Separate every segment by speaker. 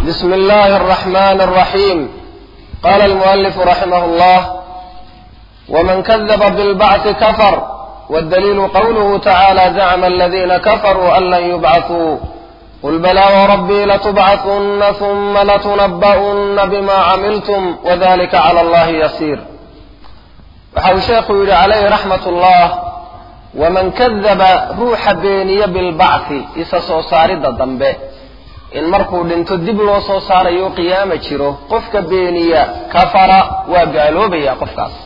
Speaker 1: بسم الله الرحمن الرحيم قال المؤلف رحمه الله ومن كذب بالبعث كفر والدليل قوله تعالى زعم الذين كفروا أن لن يبعثوا قل بلى وربي لتبعثن ثم لتنبؤن بما عملتم وذلك على الله يسير waxau sheekhu yidhi calayhi raxmat ullah waman kadaba ruuxa beeniya bilbacthi isa soo saaridda dambe in markuu dhinto dib loo soo saarayo qiyaama jiro qofka beeniya kafara waa gaaloobaya qofkaas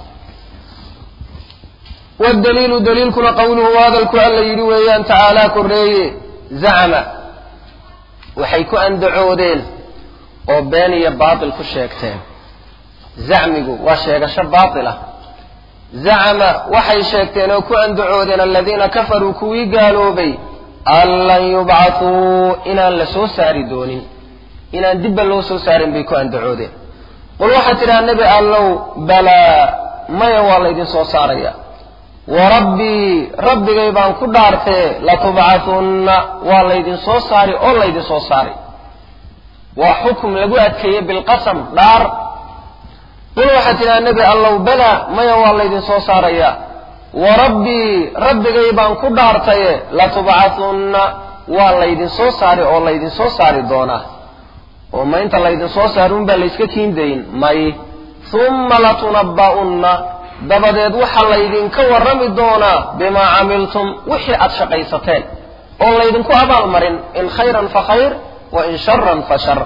Speaker 1: wadaliilu daliilkuna qowluhu hadalku alla yidhi weeyaan tacaalaa korreeye zacma waxay ku andacoodeen oo been iyo baatil ku sheegteen zacmigu waa sheegasho baatilah zacama waxay sheegteen oo ku andacoodeen aladiina kafaruu kuwii gaaloobay an lan yubcathuu inaan la soo saari doonin inaan dibba loo soo saarin bay ku andacoodeen qul waxaad tidhaha nebi allow balaa maya waa laydin soo saaraya wa rabbii rabbigay baan ku dhaartee latubcathunna waa laydin soo saari oo laydin soo saari waa xukum lagu adkeeyey bilqasam dhaar qul waxaad tidhaha nebi allow bala maya waa laydin soo saaraya wa rabbii rabbigay baan ku dhaartaye latubcathunna waa laydin soo saari oo laydin soo saari doonaa oo ma inta laydin soo saari unbaa layska kiindayn may humma latunabba'unna dabadeed waxaa laydinka warrami doonaa bimaa camiltum wixii aad shaqaysateen oon laydinku abaalmarin in khayran fa khayr wa in sharan fa shar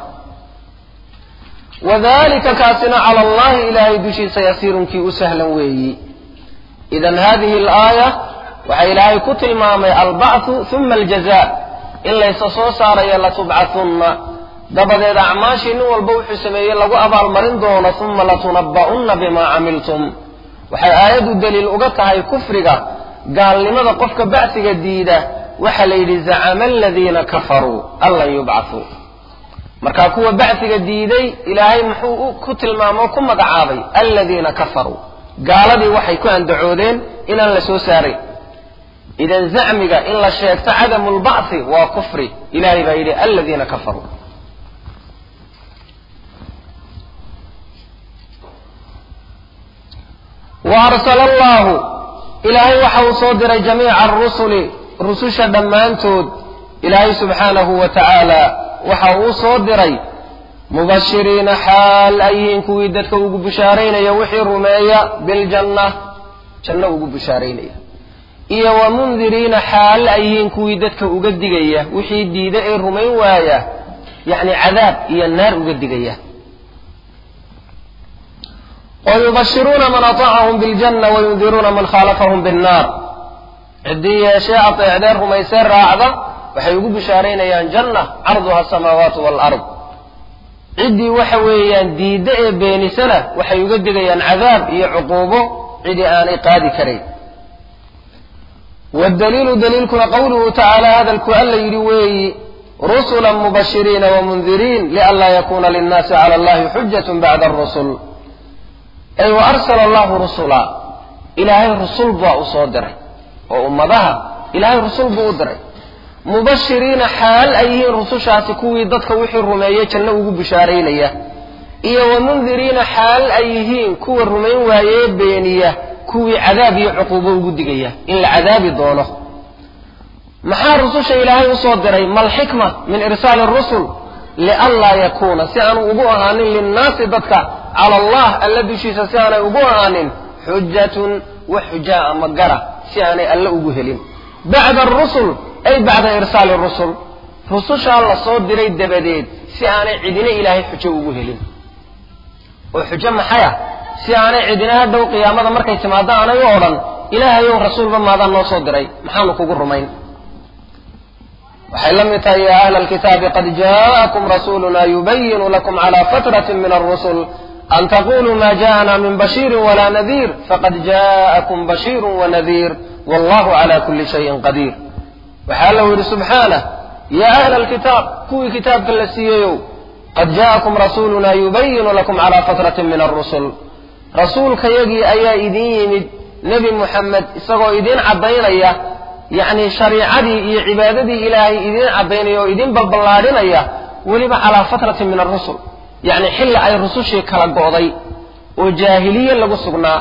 Speaker 1: wadalika kaasina cala allahi ilaahay dushiisa yasiirunkii u sahlan weeyi idan hadihi alaaya waxaa ilaahay ku tilmaamay albacthu uma aljaza in laysa soo saarayo latubcathunna dabadeed acmaashii nin walba wuxuu sameeyey lagu abaalmarin doono uma latunabba'unna bimaa camiltum waxay aayaddu daliil uga tahay kufriga gaalnimada qofka bacsiga diida waxaa la yidhi zacama aladiina kafaruu an lan yubcathuu markaa kuwa bacsiga diiday ilaahay muxuu ku tilmaamo ku magacaabay aladiina kafaruu gaaladii waxay ku andacoodeen inaan la soo saaray idan zacmiga in la sheegto cadamu lbacthi waa kufri ilahay baa yidhi aladiina kafaruu wa arsala allahu ilaahay waxa uu soo diray jamiica arusuli rususha dhammaantood ilaahay subxaanahu wa tacaala waxa uu soo diray mubashiriina xaal ay yihiin kuwii dadka ugu bushaaraynaya wixii rumeeya biljanna janno ugu bushaaraynaya iyo wa mundiriina xaal ay yihiin kuwii dadka uga digaya wixii diida ee rumayn waaya yacni cadaab iyo naar uga digaya wayubashiruuna man aطacahum biljanna wayundiruuna man khaalafahum binnaar ciddii yeeshee ateecdee rumaysee raacda waxay ugu bishaaraynayaan janna carduha asamaawaatu waalard ciddii waxa weeyaan diidda ee beenisana waxay uga digayaan cadaab iyo cuquubo cidii aanay qaadi karayn waddaliilu daliilkuna qowluhu tacaala hadalku alla yidhi weeyi rusula mubashiriina wamundiriin lianlaa yakuuna linnaasi cala allahi xujatun bacda arusul ay wa arsala allahu rusula ilaahay rusul baa u soo diray oo ummadaha ilaahay rusul buu u diray mubashiriina xaal ay yihiin rusushaasi kuwii dadka wixii rumeeyey janno ugu bishaaraynaya iyo wa mundiriina xaal ay yihiin kuwa rumayn waayee beeniya kuwii cadaab iyo cuquubo ugu digaya in la cadaabi doono maxaa rususha ilaahay usoo diray malxikma min irsaali rusul lianlaa yakuuna si aanu ugu ahaanin linnaasi dadka cala allah alla dushiisa si aanay ugu ahaanin xujatun wax xujaa ama gara si aanay alle ugu helin bacda arusul ay bacda irsaali rusul rusushaa la soo diray dabadeed si aanay cidina ilaahay xujo ugu helin oo xujo maxay ah si aanay cidina hadhow qiyaamada markay timaado aanay u odhan ilaahayow rasuulba maadaan noo soo diray maxaanu kugu rumayn waxay la mid tahay ya ahla alkitaabi qad jaءakum rasuluna yubayinu lakum cala fatratin min arusul an taquluu ma jaءana min bashiiri wala nadiir faqad jaءakum bashiiru wanadiir wallahu cala kuli shayin qadiir waxaa allau yidhi subxaanah yaa ahla alkitaab kuwii kitaabka la siiyeyow qad jaءakum rasuluna yubayinu lakum cala fatratin min arusul rasuulkayagii ayaa idin yimid nebi muxamed isagoo idin caddaynaya yacni shariicadii iyo cibaadadii ilaahay idiin caddaynaya oo idin baballaadhinaya weliba calaa fatratin min arusul yacni xilli ay rusushii kala go'day oo jaahiliye lagu sugnaa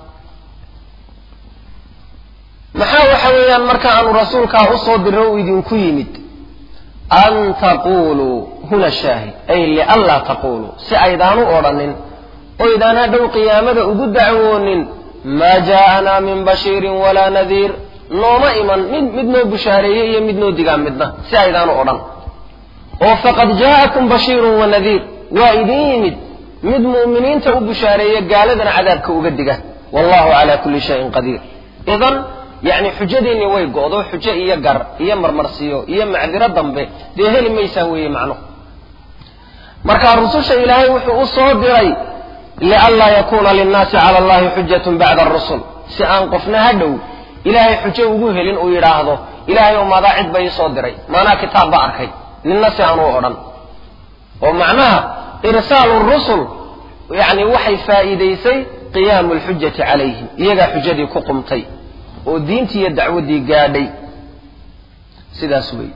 Speaker 1: maxaa waxa weeyaan marka aanu rasuulkaa usoo diro u idinku yimid an taquluu huna shaahid ay lianlaa taquluu si aydaanu odhanin oydaan hadhow qiyaamada ugu dacwoonin maa jaa'anaa min bashiirin walaa nadiir nooma iman mid mid noo bushaareeyey iyo mid noo digaa midna si aydaanu odhan oo faqad jaa'akum bashiirun wa nadiir waa idin yimid mid mu'miniinta u bushaareeya gaaladana cadaabka uga diga wallahu calaa kulli shayin qadiir idan yacni xujadiinni way go'do xujo iyo gar iyo marmarsiyo iyo macdiro dambe dee heli maysaan weeye macnuhu marka rususha ilaahay wuxuu u soo diray lianlaa yakuuna linnaasi cala allahi xujatun bacda arusul si aan qofna ha dhow ilaahay xujo ugu helin uu yidhaahdo ilaahay oo maadaa cid ba ii soo diray maanaa kitaab ba arkay ninna si aan u odhan oo macnaha irsaalu rusul yacni waxay faa'iidaysay qiyaamu alxujati calayhim iyagaa xujadii ku qumtay oo diintii iyo dacwaddii gaadhay sidaas weeye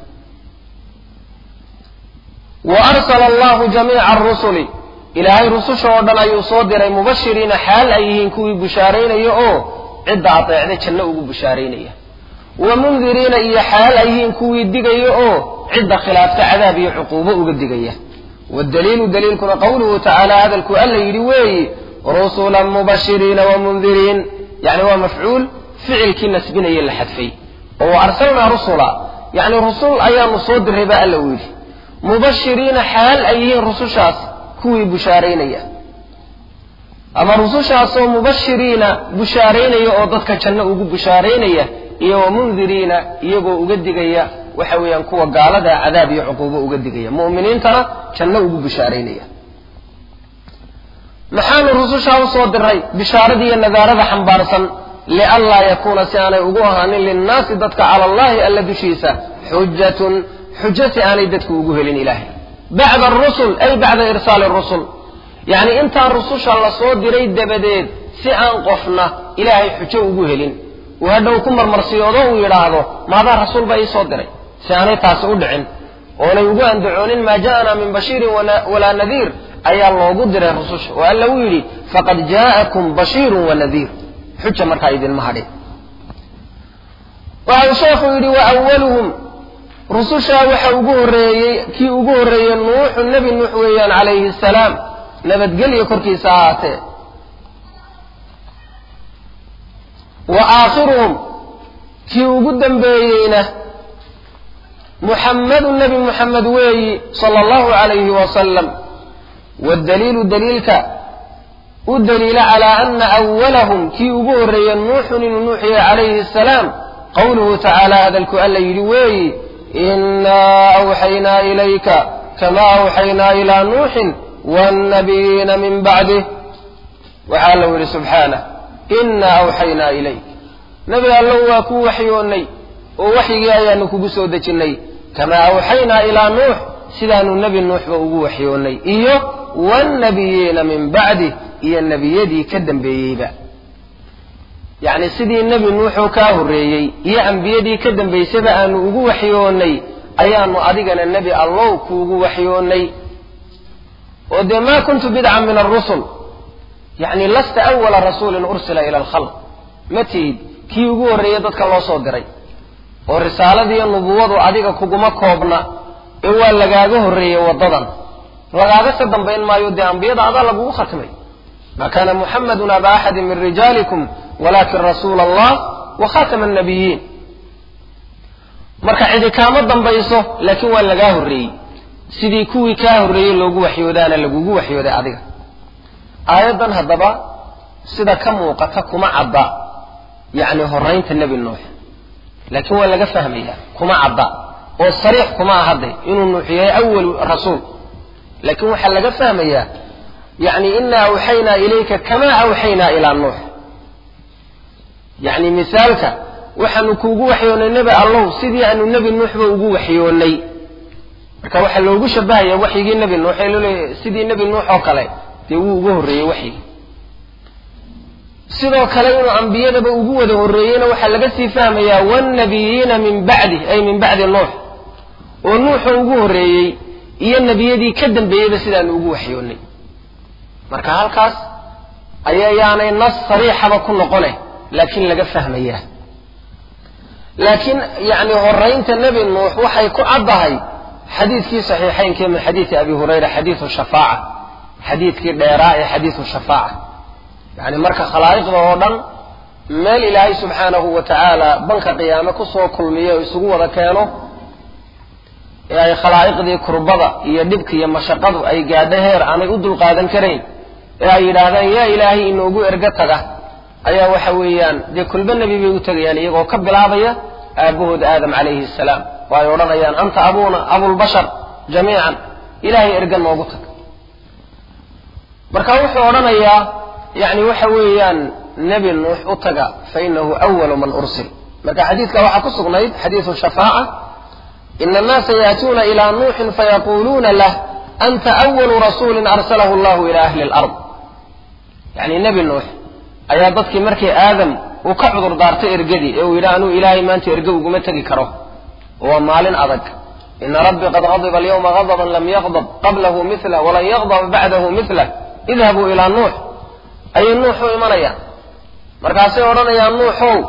Speaker 1: wa arsala allahu jamiica arusuli ilaahay rususha oo dhan ayuu soo diray mubashiriina xaal ay yihiin kuwii bushaaraynaya oo cidda adeecda janno ugu bushaaraynaya wa mundiriina iyo xaal ay yihiin kuwii digaya oo cidda khilaafta cadaab iyo cuquubo uga digaya waddaliilu daliilkuna qowluhu tacaala hadalkuu alla yidhi weeyi rusulan mubashiriina wa mundiriin yani waa mafcuul ficilkii nasbinaya la xadfay oo wa arsalnaa rusula yacni rusul ayaanu soo diray baa alla u yidhi mubashiriina xaal ay yihiin rusushaas kuwii bushaaraynaya ama rusushaasoo mubashiriina bushaaraynaya oo dadka janno ugu bushaaraynaya iyo wa mundiriina iyagoo uga digaya waxa weeyaan kuwa gaalada cadaab iyo cuquubo uga digaya mu'miniintana janno ugu bushaaraynaya maxaanu rusushaa u soo diray bishaaradii iyo nadaarada xambaarsan lianlaa yakuuna si aanay ugu ahaanin linnaasi dadka cala allahi alla dushiisa xujatun xujo si aanay dadku ugu helin ilaahay bacda arusul ay bacda irsaali rusul yacni intaan rususha la soo diray dabadeed si aan qofna ilaahay xujo ugu helin uu hadhow ku marmarsiyoodo uu yidhaahdo maadaa rasuul baa ii soo diray si aanay taasi u dhicin oonay ugu andacoonin maa ja'anaa min bashiirin walaa nadiir ayaa loogu diray rususha oo alla uu yidhi faqad jaa'akum bashiirun wa nadiir xuja markaa idinma hadhin waxa uu sheekhu yidhi wa awaluhum rusushaa waxa ugu horreeyey kii ugu horreeyey nuuxu nebi nuux weeyaan calayhi asalaam nabadgelyo korkiisa ahaatee wa aakhiruhum kii ugu dambeeyeyna muxammadu nebi muxamed weeyi sala allahu calayhi wasalam waddaliilu daliilka u daliila calaa ana awalahum kii ugu horreeyey nuuxun inuu nuuxiye calayhi asalaam qowluhu tacaala hadalku alla yidhi weeyi inaa awxaynaa ilayka kamaa awxaynaa ilaa nuuxin waannabiyiina min bacdih waxaa allau yidhi subxaanah inaa awxaynaa ilayk nebi allow waa ku waxyoonnay oo waxyigii ayaanu kugu soo dejinnay kamaa awxaynaa ilaa nuux sidaanu nebi nuuxba ugu waxyoonnay iyo waannabiyiina min bacdih iyo nebiyadii ka dambeeyeyba yacni sidii nebi nuuxoo kaa horreeyey iyo ambiyadii ka dambaysaba aanu ugu waxyoonnay ayaanu adigana nebi allow kuugu waxyoonnay oo dee maa kuntu bidcan min alrusul yacni lasta awala rasuulin ursila ila alkhalq ma tihid kii ugu horreeyey dadka loo soo diray oo risaaladiiyo nubuwadu adiga kuguma koobna ee waa lagaaga horreeyey waddadan lagaaga ka dambayn maayo dee ambiyada adaa lagugu khatmay ma kana muxamadun aba axadin min rijaalikum walakin rasuula allah wa khatama annabiyiin marka cidi kaama dambayso laakiin waa lagaa horreeyey sidii kuwii kaa horreeyey loogu waxyoodaana lagugu waxyooday adiga aayaddan haddaba sida ka muuqata kuma cadda yacni horraynta nebi nuux laakiin waa laga fahmaya kuma cadda oo sariix kuma ahadde inuu nuux yahay awalu rasuul laakiin waxaa laga fahmayaa yacni inaa awxaynaa ilayka kamaa awxaynaa ilaa nuux yacni misaalka waxaanu kuugu waxyoonnay nebi allow sidii aanu nebi nuuxba ugu waxyoonnay marka waxaa loogu shabahaya waxyigii nebi nuux ee looleeya sidii nebi nuux oo kale dee wuu uga horreeyey waxyigii sidoo kale inuu ambiyadaba ugu wada horreeyeyna waxaa laga sii fahmayaa waannabiyiina min bacdih ay min bacdi nuux oo nuuxu ugu horreeyey iyo nebiyadii ka dambeeyeyba sidaanu ugu waxyoonnay marka halkaas ayayaanay nas sariixaba ku noqone laakiin laga fahmayaa laakiin yacni horaynta nebi nuux waxay ku caddahay xadiidkii saxiixaynkee min xadiidi abi hurayra xadiidu shafaaca xadiidkii dheeraa ee xadiidu shafaaca yacni marka khalaa'iqda oo dhan meel ilaahay subxaanahu wa tacaala banka qiyaame kusoo kulmiyo o isugu wada keeno ee ay khalaa'iqdii kurbada iyo dhibka iyo mashaqadu ay gaadho heer aanay u dulqaadan karayn ee ay yidhaahdaan yaa ilaahay inoogu ergo taga ayaa waxa weeyaan dee kulba nebi bay u tegayaan iyagoo ka bilaabaya aabbahood aadam calayhi asalaam oo ay odhanayaan anta abuuna abulbashar jamiican ilaahay erga noogu tag marka wuxuu odhanayaa yani waxa weeyaan nebi nuux u taga fa inahu awalu man ursil marka xadiidka waxaa ku sugnayd xadiidu shafaaca ina annaasa yaatuuna ilaa nuuxin fayaquuluuna lah anta awalu rasuulin arsalahu allahu ila ahli lard yani nebi nuux ayaa dadkii markii aadam uu ka cudur daartay ergadii ee uu yidhi anuu ilaahay maanta erge uguma tegi karo waa maalin adag ina rabbii qad qadiba alyawma qadaban lam yaqdab qablahu mila walan yaqdaba bacdahu milah idhabuu ilaa nuux ayay nuux u imanayaan markaasay odhanayaan nuuxow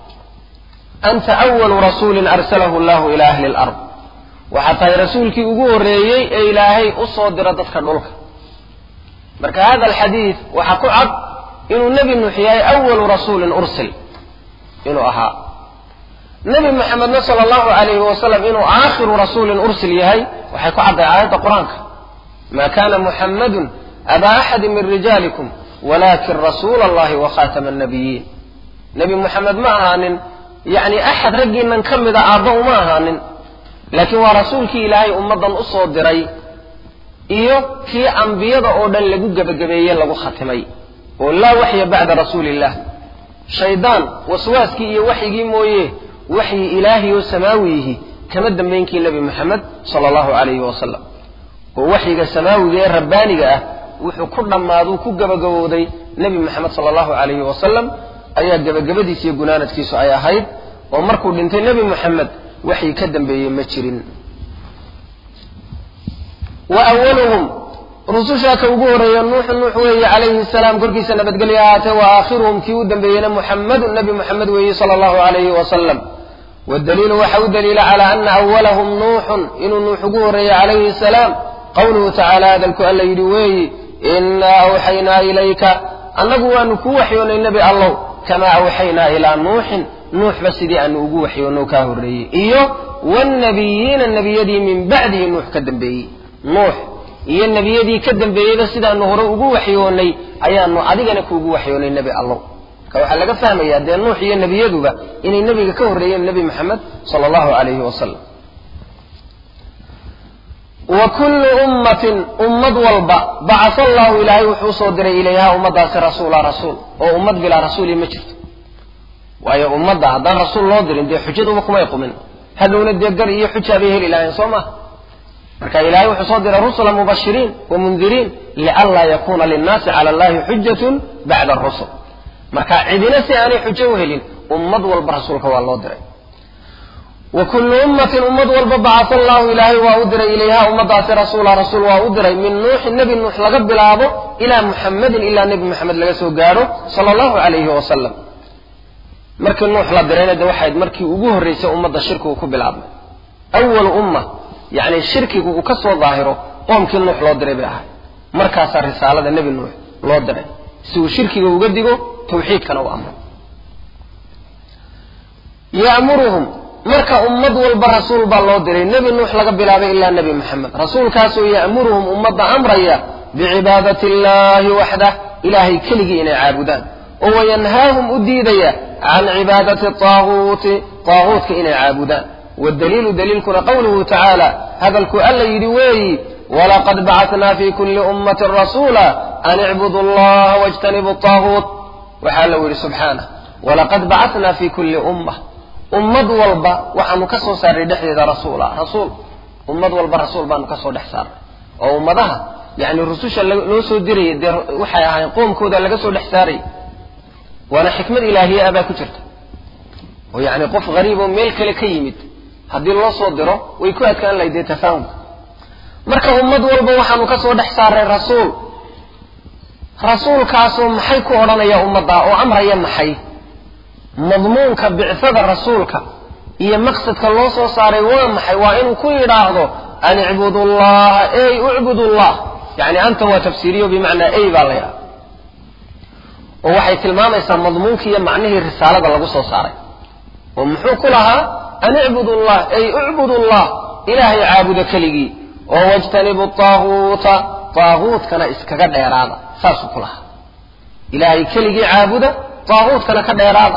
Speaker 1: anta awalu rasuulin arsalahu allahu ila ahli lard waxaa tahay rasuulkii ugu horreeyey ee ilaahay u soo diro dadka dhulka marka hada alxadiid waxaa ku cad inuu nebi nuux yahay awalu rasuulin ursil inuu ahaa nebi maxamedna sala allahu alayhi wasalam inuu aakhiru rasuulin ursil yahay waxay ku cadday aayadda qur-aanka ma kana muxammadun abaa axadi min rijaalikum walakin rasuula allahi wa khaatama annabiyiin nebi muxamed ma ahaanin yacni axad raggiinan ka mida aabba uma ahaanin laakiin waa rasuulkii ilaahay ummaddan u soo diray iyo kii ambiyada oo dhan lagu gebagabeeye lagu khatimay oo laa waxya bacda rasuuli illah shaydaan waswaaskii iyo waxyigii mooye waxyi ilaahi oo samaawiyihi kama dambaynkii nebi moxamed sala allahu calayhi wasalam oo waxyiga samaawiga ee rabbaaniga ah wuxuu ku dhammaaduu ku gebagabowday nebi moxamed sala allahu calayhi wasalam ayaa gebagabadiis iyo gunaanadkiisu ay ahayd oo markuu dhintay nebi moxamed waxyi ka dambeeyey ma jirin wa awaluhum rusushaa ka ugu horreeya nuuxu nuux weeye calayhi salaam korkiisa nabadgelyo ahaatee wa aakhiruhum kii u dambeeyeyna muxammedun nebi moxamed weeye sala allahu calayhi wasalam waddaliilu waxa u daliila calaa ana awalahum nuuxun inuu nuux ugu horreeyey calayhi salaam qawluhu tacaala hadalku alla yidhi weeyi innaa awxaynaa ilayka annagu waanu kuu waxyoonnay nebi allow kamaa awxaynaa ilaa nuuxin nuuxba sidii aanu ugu waxyoonno kaa horreeyey iyo waalnabiyiina nebiyadii min bacdihi nuux ka dambeeyey nuux iyo nebiyadii ka dambeeyeyba sidaanu hore ugu waxyoonnay ayaanu adigana kuugu waxyoonnay nebi allow marka waxaa laga fahmayaa dee nuux iyo nebiyaduba inay nebiga ka horreeyeen nebi moxamed sala allahu calayhi wasalam wa kullu ummatin ummad walba bacasa allahu ilaahay wuxuu usoo diray ilayha ummaddaasi rasuula rasuul oo ummad bilaa rasuuli ma jirto waayo ummadda haddaan rasuul loo dirin dee xujaduba kumay qumin hadhowna dee gar iyo xujaa bay heli lahayn soo maha marka ilahay wuxuu soo diray rusula mubashiriin wa mundiriin lianlaa yakuuna linnaasi cala allahi xujatun bacda arusul marka cidina si aanay xujo u helin ummad walba rasuulka waa loo diray wa kullu ummatin ummad walba bacasa allahu ilaahay waa u diray ilayha ummadaasi rasuula rasuul waa u diray min nuuxin nebi nuux laga bilaabo ilaa muxamedin ilaa nebi moxamed laga soo gaadho sala allahu calayhi wasalam markii nuux la dirayna de waxayd markii ugu horraysay ummadda shirkigu ku bilaabmay awalu umma yacni shirkigu uu ka soo daahiro qoomkii nuux loo diray bay ahay markaasaa risaalada nebi nuux loo diray si uu shirkiga uga digo tawxiidkana u amro ya'muruhum marka ummad walba rasuul baa loo diray nebi nuux laga bilaabay ilaa nebi moxamed rasuulkaasoo ya'muruhum ummadda amraya bicibaadati illaahi waxdah ilaahay keligii inay caabudaan oo wayanhaahum u diidaya can cibaadati taaguuti taaguutka inay caabudaan waddaliilu daliilkuna qawluhu tacaala hadalku alla yidhi weeyi walaqad bacatnaa fi kulli ummatin rasuula an icbudu allaha wajtanibu taaguut waxaa alla yidhi subxaanah walaqad bacatnaa fi kulli umma ummad walba waxaanu ka soo saarray dhexdeeda rasuula rasuul ummad walba rasuul baanu ka soo dhex saarray oo ummadaha yani rususha loo soo dirayay dee waxay ahayn qoomkooda laga soo dhex saaray waana xikmad ilaahiye ah baa ku jirta oo yacni qof gariib oo meel kale ka yimid haddii loo soo diro way ku adkaan lahayd dee tafaahumka marka ummad walba waxaanu ka soo dhex saaray rasuul rasuulkaasoo maxay ku odhanaya ummadda oo amraya maxay madmuunka bicfada rasuulka iyo maqsadka loo soo saaray waa maxay waa inuu ku yidhaahdo an icbudu llaha ey ucbudu llah yani anta waa tafsiiriyo bimacnaa ey baa la yidhaha oo waxay tilmaamaysaa madmuunkii iyo macnihii risaalada lagu soo saaray oo muxuu ku lahaa an icbudu llah ey ucbudu llah ilaahay caabuda keligii oo wajtanibu taaguuta taaguutkana iskaga dheeraada saasuu ku lahaa ilaahay keligii caabuda taaguutkana ka dheeraada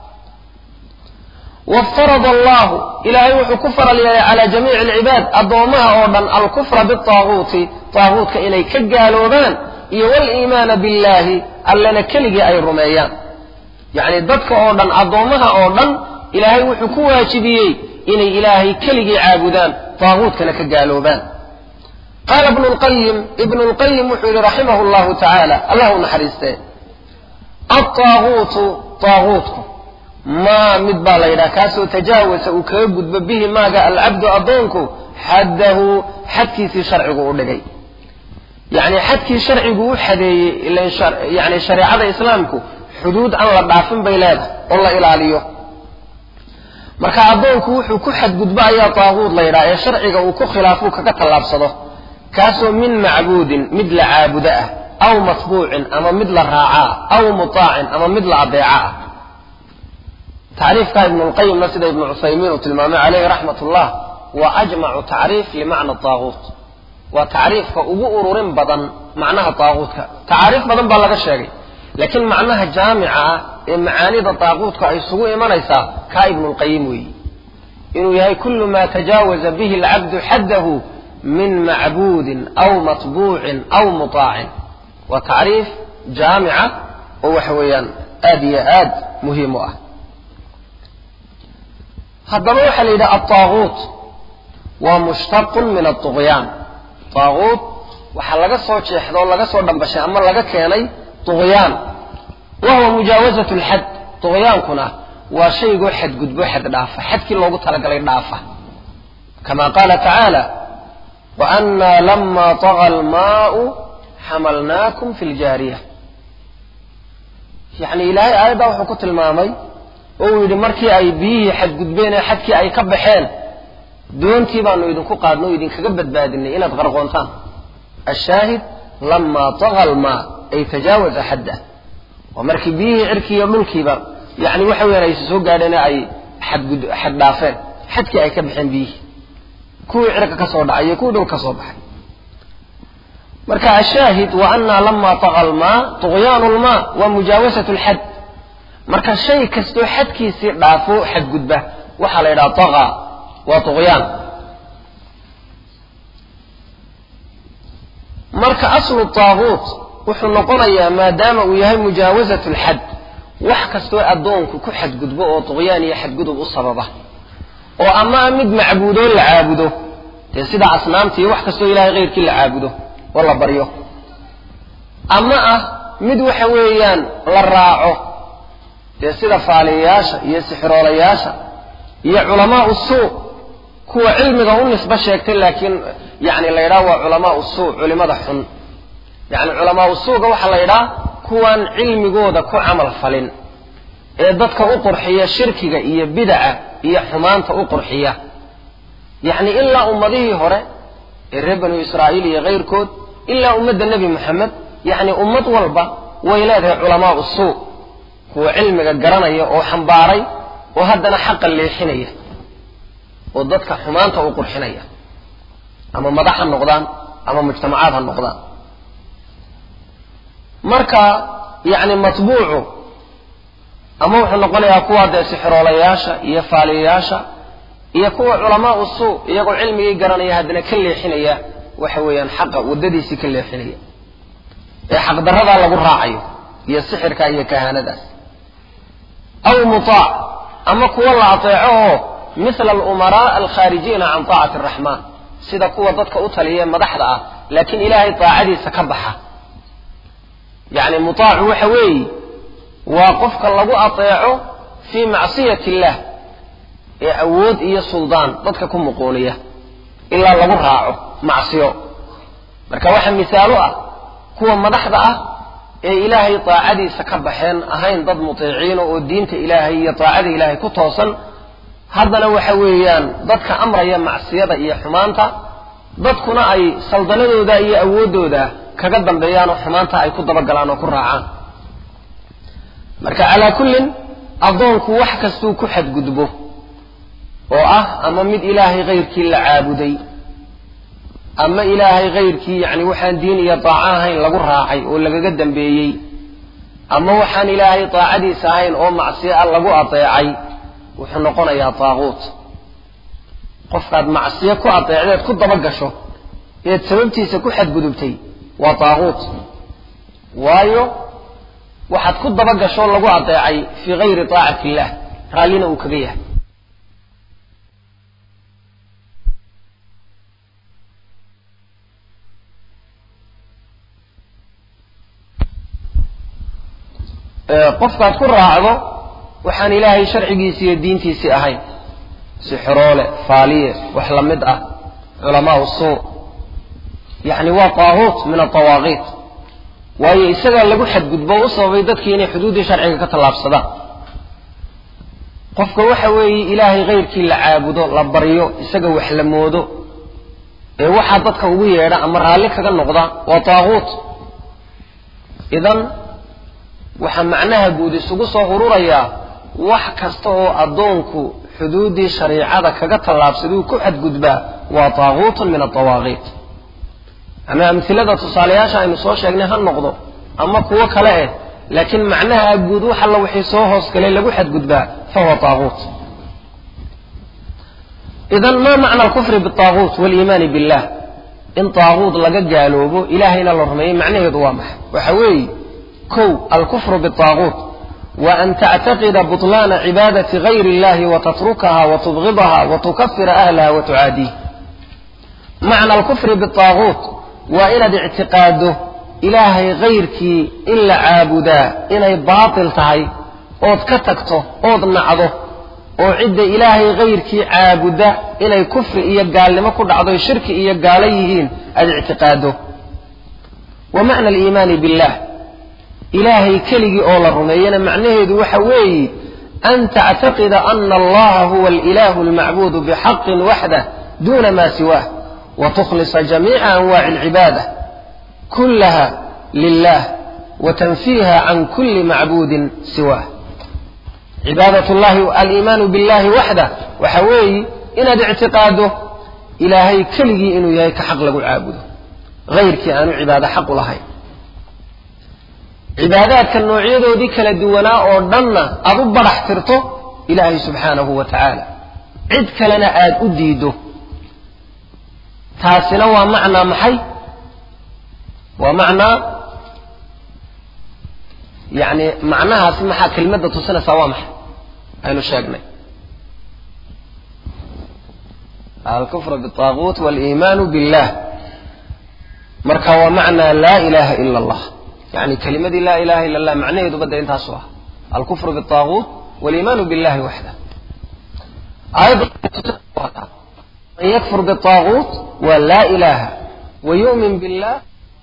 Speaker 1: waftarada allahu ilaahay wuxuu ku faral yeelay calaa jamiici alcibaad addoomaha oo dhan alkufra bitaaguuti taaguutka inay ka gaaloobaan iyo waliimaana billahi allana keligii ay rumeeyaan yacni dadka oo dhan addoommaha oo dhan ilaahay wuxuu ku waajibiyey inay ilaahay keligii caabudaan taaguutkana ka gaaloobaan qaala ibnu lqayim ibnu lqayim wuxuu yihi raximahu llahu tacaala allah u naxariistee altaaguutu taaguutku maa mid baa la yidhaha kaasoo tajaawasa uu kaga gudbo bihi maaga alcabdu addoonku xaddahu xadkiisii sharcigu u dhigay yacni xadkii sharcigu u xadeeyey ilan yani shareecada islaamku xuduud aan la dhaafin bay leedahay oo la ilaaliyo marka addoonku wuxuu ku xadgudbo ayaa taaguud la yidhaha ee sharciga uu ku khilaafuu kaga tallaabsado kaasoo min macbuudin mid la caabudo ah aw matbuucin ama mid la raacaa aw mutaacin ama mid la adeeca ah tacriifka ibnulqayimna sida ibnu cuthaymiin uu tilmaamay caleyhi raxmat ullah waa ajmacu tacriif limacna taaguut waa tacriifka ugu ururin badan macnaha taaguutka tacaariif badan baa laga sheegay laakiin macnaha jaamica ah ee macaanida taaguutka ay isugu imanaysaa kaa ibnulqayim weeyi inuu yahay kullu ma tajaawaza bihi alcabdu xaddahu min macbuudin aw matbuucin aw mutaacin waa tacriif jaamica oo waxa weeyaan aad iyo aad muhiim u ah haddaba waxaa la yidhaha altaaguut waa mushtaqun min aطugyaan taaguut waxaa laga soo jeexda oo laga soo dhambashay ama laga keenay tugyaan wa huwa mujaawazat lxad tugyaankuna waa shaygoo xadgudbo xad dhaafa xadkii loogu talagalay dhaafa kama qaala tacaala waannaa lama taga almaau xamalnaakum fi ljaariya yani ilaahay aayaddaa wuxuu ku tilmaamay oo uu yidhi markii ay biyihii xadgudbeen ee xadkii ay ka baxeen doontii baanu idinku qaadno o idinkaga badbaadinay inaad qarqoontaan ashaahid lamaa taga almaa ay tajaawaza xaddah waa markii biyihii cirkiiiyo dhulkiiba yani waxa weyaan ayse soo gaadheen ay xadgud xad dhaafeen xadkii ay ka baxeen biyihii kuwii cirka ka soo dhacay iyo kuwii dhul ka soo baxay marka ashaahid wa annaa lamaa taga almaa tughyaanu lmaa waa mujaawasat lxad marka shay kastoo xadkiisii dhaafo xadgudba waxaa la yidhaha taga waa tugyaan marka aslu taaguut wuxuu noqonayaa maadaama uu yahay mujaawasat lxad wax kastoo addoonku ku xadgudbo oo tugyaan iyo xadgudub u sababa oo ama mid macbuudoo la caabudo dee sida asnaamta iyo wax kastoo ilahay keyrkii la caabudo oo la baryo ama ah mid waxa weeyaan la raaco dee sida faaliyayaasha iyo sixiroolayaasha iyo culamaau suu kuwa cilmiga u nisbo sheegtay laakiin yani la yidhaha waa culamaau suu culimada xun yani culamaau suuga waxaa la yidhaha kuwaan cilmigooda ku camal falin ee dadka u qurxiya shirkiga iyo bidaca iyo xumaanta u qurxiya yacni ilaa ummadihii hore ee reer banu israa'iil iyo kayrkood ilaa ummadda nebi moxamed yacni ummad walba way leedahay culamaau suu kuwa cilmiga garanaya oo xambaaray oo haddana xaqa leexinaya oo dadka xumaanta u qurxinaya ama madax ha noqdaan ama mujtamacaad ha noqdaan marka yacni matbuucu ama wuxuu noqonayaa kuwa dee sixiroolayaasha iyo faaliyayaasha iyo kuwa culamaau suu iyagoo cilmigii garanaya haddana ka leexinaya waxa weeyaan xaqa waddadiisii ka leexinaya ee xaqdarradaa lagu raacayo iyo sixirka iyo kahaanadaas aw mutaac ama kuwa la ateeco oo mithla alumaraa alkhaarijiina can taacati araxmaan sida kuwa dadka u taliya madaxda ah laakiin ilaahay taacadiisa ka baxa yacni mutaacu waxa weeye waa qofka lagu ateeco fii macsiyati illaah ee awood iyo suldaan dadka ku muquuniya ilaa lagu raaco macsiyo marka waxaa misaalo ah kuwa madaxda ah ee ilaahay daacadiisa ka baxeen ahayn dad mutiiciina oo diinta ilaahay iyo daacada ilaahay ku toosan haddana waxa weeyaan dadka amraya macsiyada iyo xumaanta dadkuna ay saldanadooda iyo awooddooda kaga dambeeyaan oo xumaanta ay ku dabagalaan oo ku raacaan marka calaa kullin addoonku wax kastuu ku xadgudbo oo ah ama mid ilaahay kayrkii la caabuday ama ilaahay kayrkii yacni waxaan diin iyo daaco ahayn lagu raacay oo lagaga dambeeyey ama waxaan ilaahay daacadiisa ahayn oo macsiyo ah lagu adeecay wuxuu noqonayaa daaquut qofkaad macsiyo ku adeecdeed ku daba gasho eed sababtiisa ku xadgudubtay waa daaquut waayo waxaad ku daba gasho lagu adeecay fii gayri taacati illah raallina uu kaga yahay qofkaad ku raacdo waxaan ilaahay sharcigiisi iyo diintiisii ahayn sixroole faaliye wax la mid ah culamaau suu yacni waa taahuut min atawaaqiit waayo isagaa lagu xadgudbo u sababay dadkii inay xuduuddii sharciga ka tallaabsadaan qofka waxa weeye ilaahay kayrkii la caabudo la baryo isaga wax la moodo ee waxaa dadka ugu yeedha ama raalli kaga noqda waa taahuut idan waxaa macnaha guud isugu soo ururayaa wax kasta oo addoonku xuduuddii shariicada kaga tallaabsaduu ku xadgudbaa waa taaguutun min atawaaqiit ama amhilada tusaalayaasha aynu soo sheegnay ha noqdo ama kuwo kale eh laakiin macnaha guud wax alla wixii soo hoosgalay lagu xadgudbaa fahuwa taaguut idan ma macna alkufri bitaaguut waliimaani billah in taaguut laga gaaloobo ilaahayna la rumeeyey macnaheedu waa maxay waxa weeye kow alkufru bitaaguut wa an tactaqida buطlaana cibaadati gayri illahi watatrukaha watubgidaha watukafira ahlaha watucaadiih macna alkufri bitaaguut waa inaad ictiqaado ilaahay kayrkii in la caabudaa inay baatil tahay ood ka tagto ood nacdo oo cidda ilaahay kayrkii caabuda inay kufri iyo gaalnimo ku dhacdo shirki iyo gaalo yihiin aada ictiqaado wa macna aliimaani billah ilaahay keligii oo la rumeeyana macnaheedu waxa weeye an tactaqida ana allaha huwa alilahu almacbuudu bixaqin waxdah duna ma siwaah وتخلص جميع أنواع العبادة كلها لله وتنفيها عن كل معبود سواه عبادة الله الإيمان بالله وحده وحوي إن اعتقاده إلهي كلي إنه يهيك حق له عابده غير كأنه عبادة حق لهي عبادات كالنوعية دي كلا دوانا أردنا أبو برح ترته إلهي سبحانه وتعالى عد كلنا آد أديده taasina waa macnaa maxay waa macnaa yani macnahaasi maxaa kelmadda tusinaysaa waa maxay aynu sheegnay alkufr bالطaaguut wاliimaanu billah marka waa macnaa laa ilaha ila اllah yani kelimadii laa ilaha ila اllah macnaheeduba de intaasu ah alkufr bالطaaguut wاliimaanu billahi waxda aayadda من يكفر بالطاغوت ولا إله ويؤمن بالله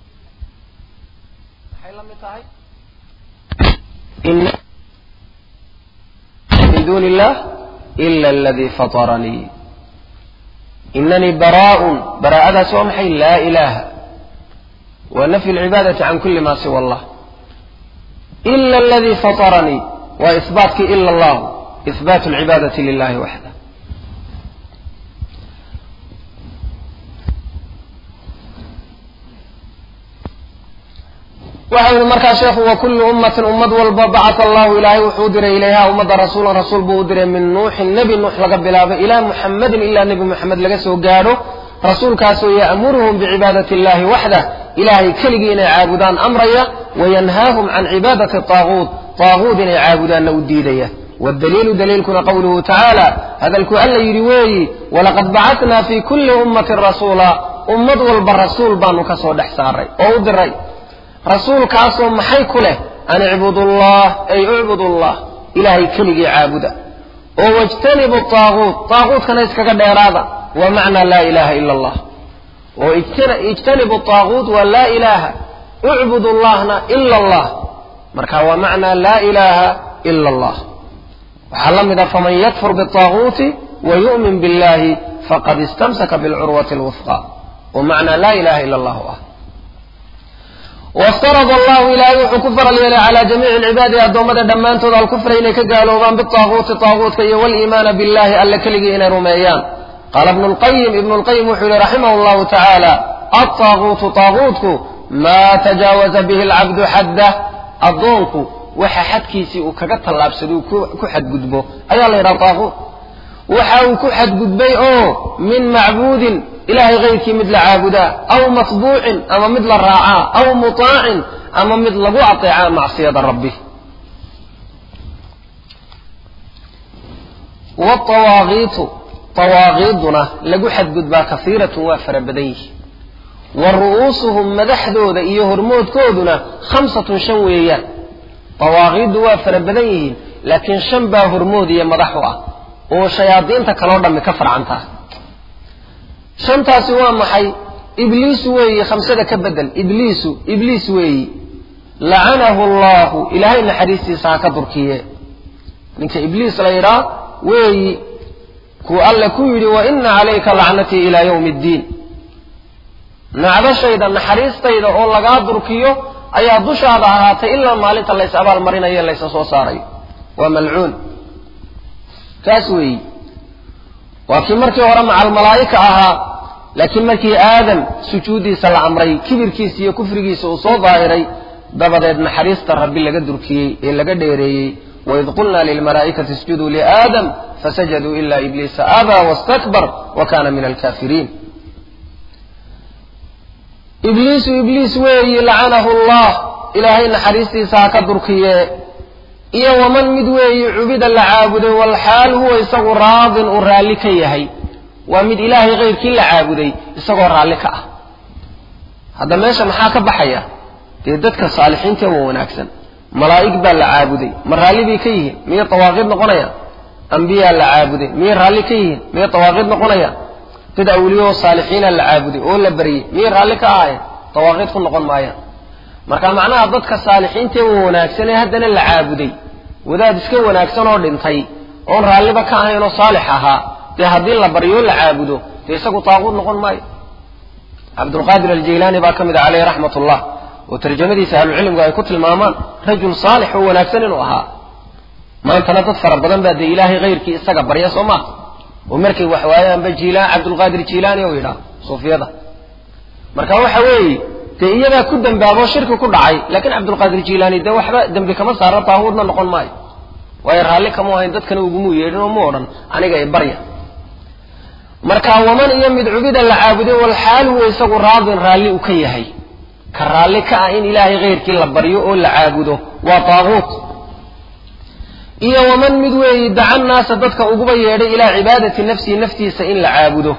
Speaker 1: إن من دون الله إلا الذي فطرني إنني براء براءة سوى حي لا إله ونفي العبادة عن كل ما سوى الله إلا الذي فطرني وإثباتك إلا الله إثبات العبادة لله وحده waxa yidhi markaa sheekhu wa kullu ummatin ummad walba bacata allahu ilaahay wuxuu diray ilayha ummadda rasuulan rasuul buu u diray min nuuxin nebi nuux laga bilaabo ilaa muxammadin ilaa nebi muxamed laga soo gaadho rasuulkaasoo ya'muruhum bicibaadati illahi waxdah ilaahay keligii inay caabudaan amraya wayanhaahum can cibaadati taaguut taaguut inay caabudaanna u diidaya والدليل دليلكنا قوله تعالى هذا الكؤال يريوي ولقد بعثنا في كل أمة رسولا أمد والبرسول بانو كسو دحساري أو دري رسول كاسو محي كله أن اعبدوا الله أي اعبدوا الله إلهي كلي عابدا واجتنبوا الطاغوت طاغوت كان يسكك ديرادا waa macnaa laa ilaha ila allah oo ijtanibu taaguut waa laa ilaaha ucbud llahna ila allah marka waa macnaa laa ilaha ila allah waxaa la mid a faman yakfur biطaaguuti wa yu'min biاllahi faqad istamsaka bilcurwati اlwufqa oo macnaa laa ilaha ila allahu ah waftarada allahu ilaahay wuxuu ku faral yeelay calaa jamiici lcibaadi addoommada dhammaantood alkufra inay ka gaaloobaan bitaaguuti taaguutka iyo waliimaana billahi alle keligii inay rumeeyaan qaala ibnu lqayim ibnu lqayim wuxuu yihi raximah llahu tacaala altaaguutu taaguutku maa tajaawaza bihi alcabdu xaddah addoonku waxa xadkiisii uu kaga tallaabsado uu ku xadgudbo ayaa la yidhaha taaguut waxa uu ku xadgudbay oo min macbuudin ilahay kayrkii mid la caabudaa aw matbuucin ama mid la raacaa aw mutaacin ama mid lagu ateecaa macsiyada rabbi watawaaqiitu tawaaqiiduna lagu xadgudbaa kasiiratun waa fara badan yihi wa ru'uusuhum madaxdooda iyo hormoodkooduna khamsatun shan weeyaan tawaaqiiddu waa fara badan yihiin laakiin shan baa hormood iyo madax u ah oo shayaadiinta kaloo dhammi ka farcantaa shantaasi waa maxay ibliisu weeyi khamsada ka bedel ibliisu ibliis weeyi lacanahu allahu ilaahay naxariistiisa ha ka durkiye ninka ibliis la yidhaa weeyi kuu alle ku yidhi wa ina calayka lacnatii ilaa yawmi ddiin nacdashayda naxariistayda oo lagaa durkiyo ayaa dushaada ahaatay ilaa maalinta lays abaal marinayo laysa soo saarayo waa malcuun kaas weeyi waa kii markii hore macal malaa'ika ahaa laakiin markii aadam sujuuddiisa la amray kibirkiisa iyo kufrigiisa uu soo daahiray dabadeed naxariista rabbi laga durkiyey ee laga dheereeyey waid qulna lilmalaa'ikati isjuduu liaadam fasajaduu ila ibliisa abaa wastakbar wa kana min alkafiriin ibliisu ibliis weeyi lacanahu allah ilaahay naxariistiisa ha ka durkiye iyo waman mid weeyi cubida la caabuday walxaal huwa isagu raadin uu raalli ka yahay waa mid ilaahay kayrkii la caabuday isagoo raalli ka ah hadda meesha maxaa ka baxaya dee dadka saalixiinta waa wanaagsan malaa'ig baa la caabuday ma raalli bay ka yihiin miyay tawaaqiid noqonayaan ambiyaa la caabuday miyay raalli ka yihiin miyay tawaaqiid noqonayaan dad awliyaoo saalixiina la caabuday oo la baryey miyay raalli ka ahayen tawaaqiid ku noqon maayaan marka macnaha dadka saalixiinta waa wanaagsan ee haddana la caabuday wadaad iska wanaagsan oo dhintay oon raalliba ka ahayn oo saalix ahaa dee haddii la baryo la caabudo dee isagu taaquud noqon maayo cabdulqaadir aljaylaani baa ka mid a caleyh raxmat ullah oo tarjamadiisa ahlucilmigu ay ku tilmaamaan rajul saalix oo wanaagsan inuu ahaa maantana dad fara badan baa dee ilaahay kayrkii isaga barya soo maa oo markay wax waayaanba jiilaan cabdulqaadir jiilaani ou yidhaah suufiyada marka waxa weeye dee iyadaa ku dambaaboo shirki ku dhacay laakiin cabdulqaadir jiilaani dee waxba dembi kama saara taahuudna noqon maayo waayo raalli kamu ahayn dadkana ugumu yeedhin oo mu odhan aniga i barya marka waman iyo mid cubida la caabuday walxaal huwa isagu raadin raalli u ka yahay ka raalli ka ah in ilaahay kayrkii la baryo oo la caabudo waa taaguut iyo waman mid weeyi daca naasa dadka uguba yeedhay ilaa cibaadati nafsihi naftiisa in la caabudo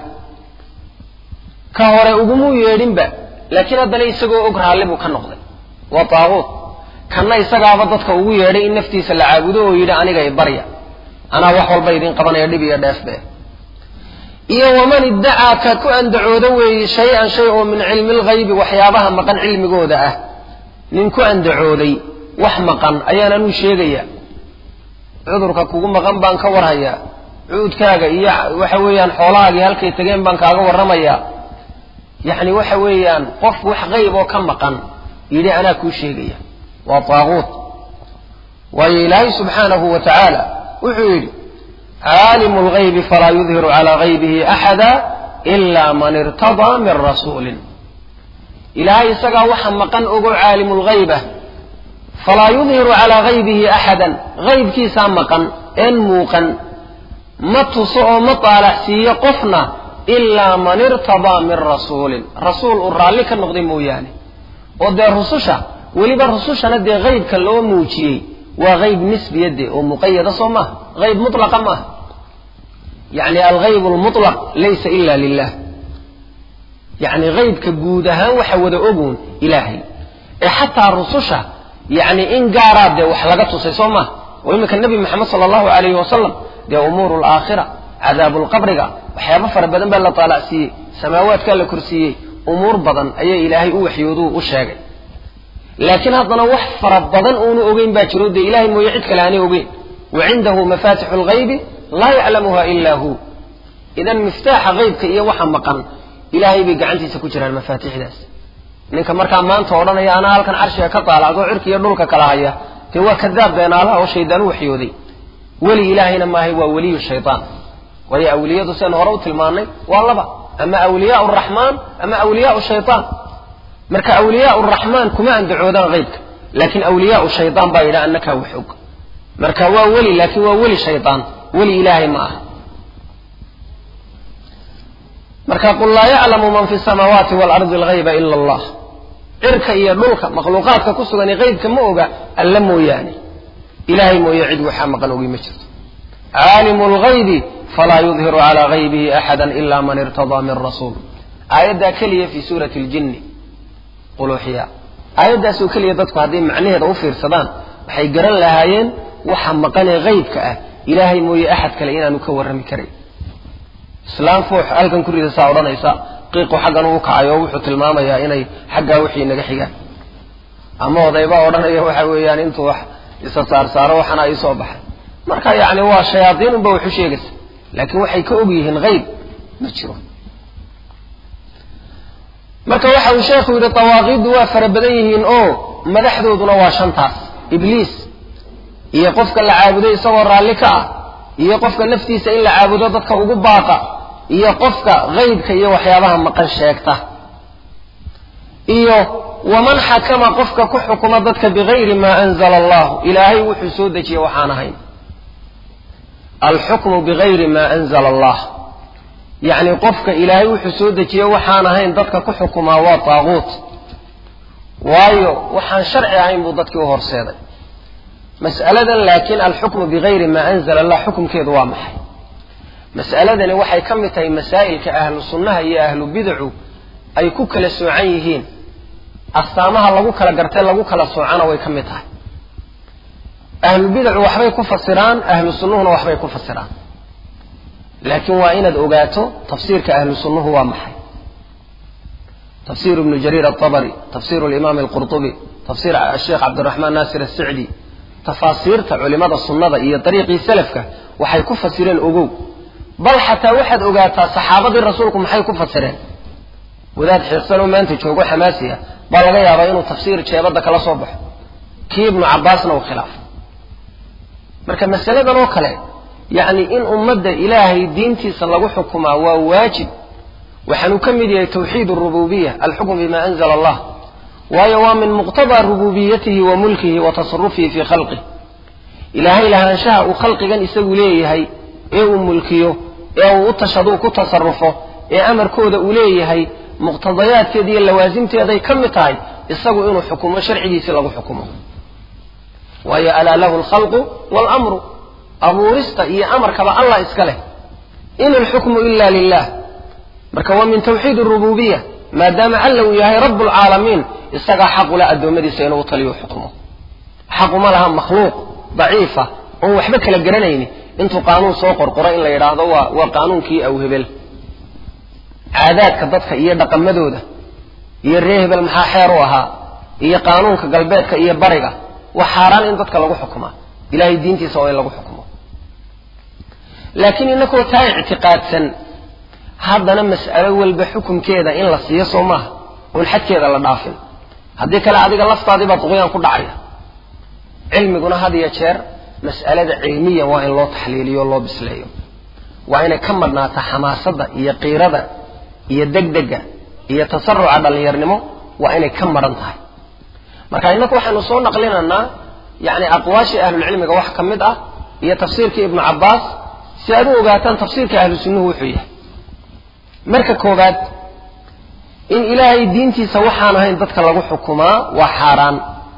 Speaker 1: ka hore ugumuu yeedhinba laakiin haddana isagoo og raalli buu ka noqday waa taaguut kanna isagaaba dadka ugu yeedhay in naftiisa la caabudo oo yidhi aniga i barya anaa wax walba idin qabanaya dhib iyo dheefbe iyo waman iddacaa ka ku andacooda weeye shay-an shay oo min cilmi lghaybi waxyaabaha maqan cilmigooda ah nin ku andacooday wax maqan ayaan anuu sheegaya cudurka kugu maqan baan ka warhayaa cuudkaaga iyo waxa weeyaan xoolahaagii halkay tageen baan kaaga warramayaa yacni waxa weeyaan qof wax qayb oo ka maqan yidhi anaa kuu sheegaya waa taaguut waayo ilaahay subxaanahu wa tacaala wuxuu yidhi caalimu lgaybi falaa yudhiru calaa gaybihi axada ila man irtadaa min rasuulin ilaahay isagaa waxa maqan ogo caalimu lgayb ah falaa yudhiru calaa gaybihi axadan gaybkiisaa maqan een muuqan ma tuso oo ma taalaxsiiyo qofna ilaa man irtadaa min rasuulin rasuul uu raalli ka noqday mooyaane oo dee rususha weliba rusushana dee gaybka loo muujiyey waa gayb nisbiya dee oo muqayada soo maaha gayb mutlaqa maaha yacni algayb lmutlaq laysa ila lilah yacni gaybka guud ahaan waxa wada ogoon ilaahay ee xataa rususha yacni in gaaraa dee wax laga tusay soo maaha oo iminka nebi maxamed sala allahu alayhi wasalam dee umuuru alaakhira cadaabulqabriga waxyaabo fara badan baa la taalacsiiyey samaawaadkaa la korsiiyey umuur badan ayaa ilaahay u waxyooduu u sheegay laakiin haddana wax fara badan uunu ogeyn baa jiro dee ilahay mooye cid kale aanay ogeyn wa cindahu mafatixu lghaybi laa yaclamuha ila hu idan miftaaxa haybka iyo waxa maqan ilaahay bay gacantiisa ku jiraan mafaatixdaas ninka markaa maanta odhanaya anaa halkan carshiga ka taalacdo cirka iyo dhulka kala haya dee waa kadaab beenaalaha oo shaydaan u waxyooday weli ilaahayna maahay waa weliyu shaydaan waayo awliyadu seen hore u tilmaanay waa laba ama awliyaa raxmaan ama awliyaa shayaan marka awliyaa raxmaan kuma andacoodaan haybka laakiin awliyaa shaydaan baa yidhaha annakaa wax og marka waa weli laakiin waa weli shaydaan weli ilaahay ma aha marka qul laa yaclamu man fi samaawaati waalardi alghayba ila allah cirka iyo dhulka makhluuqaadka ku sugan haybka ma oga alla mooyaane ilahay mooye cid waxaa maqan ogi ma jirto caalimu lghaybi falaa yudhiru calaa haybihi axada ila man irtadaa min rasuul aayaddaa keliya fi suurati ljinni quluuxiya aayaddaasoo keliya dadku hadday macnaheeda u fiirsadaan waxay garan lahaayeen waxa maqanee haybka ah ilaahay mooye axad kale inaanu ka warrami karayn islaam fuux halkan ku ridasaa odhanaysa qiiqu xaggan uu kacayo wuxuu tilmaamayaa inay xaggaa wixii naga xigaan ama odaybaa odhanaya waxa weeyaan intuu wax isa saarsaaro waxana ii soo baxay marka yacni waa shayaadiin unba waxu sheegaysa laakiin waxay ka og yihiin hayb ma jiro marka waxa uu sheekhu yidhi dawaaqiiddu waa fara badan yihiin oo madaxdooduna waa shantaas ibliis iyo qofka la caabuday isagoo raalli ka ah iyo qofka naftiisa in la caabudo dadka ugu baaqa iyo qofka haybka iyo waxyaabaha maqan sheegta iyo waman xakama qofka ku xukuma dadka bigayri maa anzala allahu ilaahay wuxuu soo dejiyey waxaan ahayn alxukmu bigayri maa anzala allah yacni qofka ilaahay wuxuu soo dejiyey waxaan ahayn dadka ku xukumaa waa taaguut waayo waxaan sharci ahayn buu dadkii u horseeday mas'aladan laakiin alxukmu bigayri maa anzala allah xukumkeedu waa maxay mas'aladani waxay ka mid tahay masaa'ilka ahlu sunnaha iyo ahlu bidacu ay ku kala soocan yihiin astaamaha lagu kala gartay lagu kala soocana way ka mid tahay ahlu bidacu waxbay ku fasiraan ahlu sunnuhuna waxbay ku fasiraan laakiin waa inaad ogaato tafsiirka ahlu sunnuhu waa maxay tafsir ibnu jariir aلطabri tafsir اlimaam اlqurطubi tafsir sheekh cabdiraxmaan naasir الsicdi tafaasiirta culimada sunnada iyo dariiqii salafka waxay ku fasireen ogow bal xataa waxaad ogaataa saxaabadii rasuulku maxay ku fasireen wadaad xiiqsanoo maanta joogo xamaasi ah baa laga yaabaa inuu tafsiir jeebadda kala soo baxo kii ibnu cabbaasna uu khilaafo marka masaladan oo kale yacni in ummadda ilaahay diintiisa lagu xukumaa waa waajib waxaanuu ka mid yahay tawxiid arububiya alxukm bima anzala allah waayo waa min muqtadaa rububiyatihi wa mulkihi wa tasarufihi fii khalqih ilaahay lahaanshaha uu khalqigan isagu leeyahay ee uu mulkiyo ee uu u tashaduu ku tasarufo ee amarkooda uu leeyahay muqtadayaadkeeda iyo lawaasimteeday ka mid tahay isagu inuu xukumo sharcigiisii lagu xukumo waayo alaa lahu alkhalqu waalamru abuurista iyo amarkaba allah iska leh in alxukmu ila lilah marka waa min tawxiid arububiya maadaama alla uu yahay rabu lcaalamiin isagaa xaqula addoommadiisa inuu taliyo xukumo xaquma laha makhluuq daciifa oon waxba kala garanayni intuu qaanuun soo qorqoro in la yidhaahdo waa waa qaanuunkii awhebel caadaadka dadka iyo dhaqamadooda iyo ree hebel maxaa xeer u ahaa iyo qaanuunka galbeedka iyo bariga waa xaaraan in dadka lagu xukumaa ilahay diintiisa waa in lagu xukumo laakiin inakoo taa ictiqaadsan haddana mas'alo walba xukumkeeda in la siiyo soo maaha oon xadkeeda la dhaafin haddii kale adiga laftaadii baa duqyaan ku dhacaya cilmiguna had iyo jeer mas'alada cilmiyan waa in loo taxliiliyo o loo bisleeyo waa inay ka madhnaataa xamaasadda iyo qiirada iyo degdega iyo tasaruca dhallinyarnimo waa inay ka madhan tahay marka innaku waxaynu soo naqlinaynaa yacni aqwaashii ahlulcilmiga wax ka mid ah iyo tafsiirkii ibnu cabbaas si aad u ogaataan tafsiirka ahlu sunnuhu wuxuu yahay marka koowaad in ilaahay diintiisa waxaan ahayn dadka lagu xukumaa waa xaaraan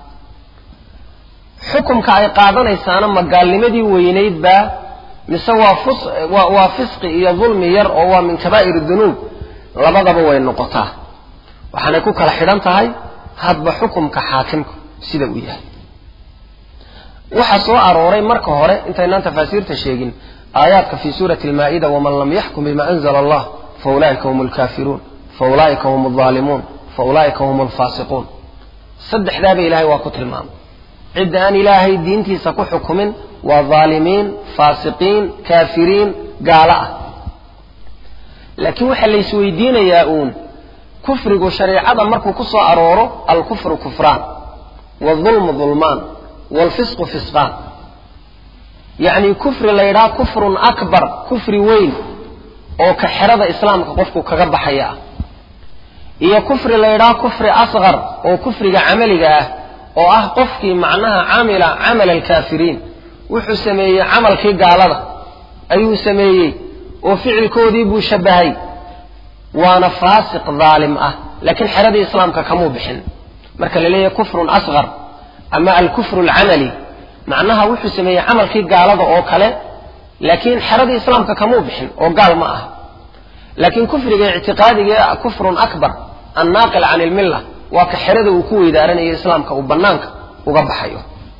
Speaker 1: xukumka ay qaadanaysaana ma gaalnimadii weynayd baa mise waa fus waa waa fisqi iyo dulmi yar oo waa min kabaa'ir dunuub labadaba way noqotaa waxaanay ku kala xidhan tahay hadba xukumka xaakimku sida uu yahay waxaa soo arooray marka hore intaynaan tafaasiirta sheegin aayaadka fii suurati almaa'ida waman lam yaxkum bima anzala allah fa ulaa'ika hum alkaafiruun fa ulaa'ika hum aldaalimuun fa ulaa'ika hum alfaasiquun saddexdaaba ilaahay waa ku tilmaamay cidda aan ilaahay diintiisa ku xukumin waa dhaalimiin faasiqiin kaafiriin gaalo ah laakiin waxaa la isweydiinayaa uun kufrigu shareecada markuu ku soo arooro alkufru kufraan waalظulmu dulmaan waalfisqu fisqaan yacni kufri la yidhaha kufrun akbar kufri weyn oo ka xerada islaamka qofku kaga baxaya ah iyo kufri la yidhaha kufri asqar oo kufriga camaliga ah oo ah qofkii macnaha camila camala alkaafiriin wuxuu sameeyey camalkii gaalada ayuu sameeyey oo ficilkoodii buu shabbahay waana faasiq daalim ah laakiin xeradii islaamka kamuu bixin marka la leeyahay kufrun asqar ama alkufru alcamali macnaha wuxuu sameeyey camalkii gaalada oo kale laakiin xeradii islaamka kamuu bixin oo gaal ma ah laakiin kufriga ictiqaadiga ee kufrun akbar annaaqil can ilmilla waa ka xerada uu ku weydaaranayo islaamka uu bannaanka uga baxayo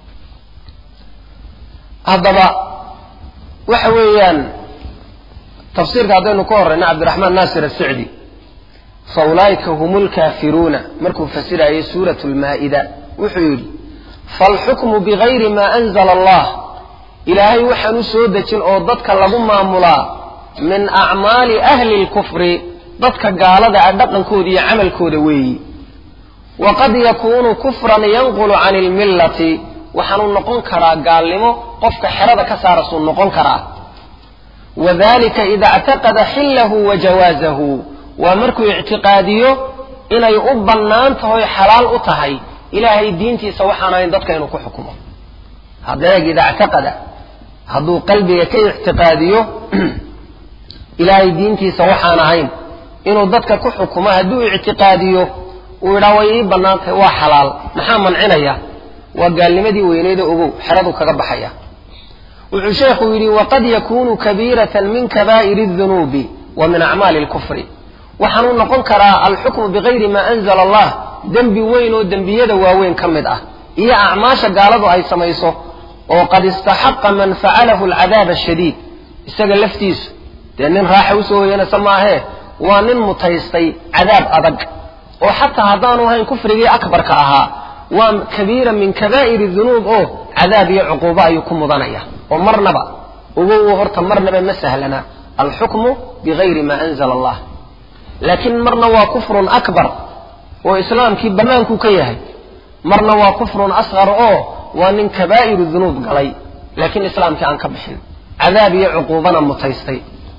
Speaker 1: haddaba waxa weeyaan tafsiirka haddaynu ka horrayna cabdiraxmaan naasir asicdi fa ulaa'ika hum lkaafiruuna markuu fasirayay suurat lmaa'ida wuxuu yidhi faalxukmu bigayri maa anzala allah ilaahay waxaan u soo dejin oo dadka lagu maamulaa min acmaali ahli lkufri dadka gaalada ah dhaqankooda iyo camalkooda weeyi waqad yakuunu kufran yanqulu can ilmillati waxaanuu noqon karaa gaalnimo qofka xerada ka saarasuu noqon karaa wadalika ida ictaqada xillahu wa jawaazahu waa markuu ictiqaadiyo inay u bannaan tahoy xalaal u tahay ilaahay diintiisa waxaan ahayn dadka inuu ku xukumo hadeeg ida ictaqada hadduu qalbiga ka ictiqaadiyo ilaahay diintiisa waxaan ahayn inuu dadka ku xukumo hadduu ictiqaadiyo uu yidhaha way ii bannaan tahay waa xalaal maxaa mancinaya waa gaalnimadii weyneeda ogow xeradu kaga baxaya wuxuu sheekhu yidhi waqad yakunu kabiiratan min kabaa'iri اdunuubi wa min acmaali اlkufri waxaanuu noqon karaa alxukmu bigayri maa anzala allah dembi weyn oo dembiyada waaweyn ka mid ah iyo acmaasha gaaladu ay samayso oo qad istaxaqa man facalahu alcadaab ashadiid isaga laftiisu dee nin raaxa usoo hoyanaysa maahee waa nin mutaystay cadaab adag oo xataa haddaanu ahayn kufrigii akbarka ahaa waa kabiira min kabaa'iri dunuub oo cadaab iyo cuquubo ayuu ku mudanaya oo marnaba ugow horta marnaba ma sahlana alxukmu bigayri maa anzala allah laakiin marna waa kufrun akbar oo islaamkii bannaankuu ka yahay marna waa kufrun asqar oo waa nin kabaa'iru dunuub galay laakiin islaamkii aan ka bixin cadaab iyo cuquubana mutaystay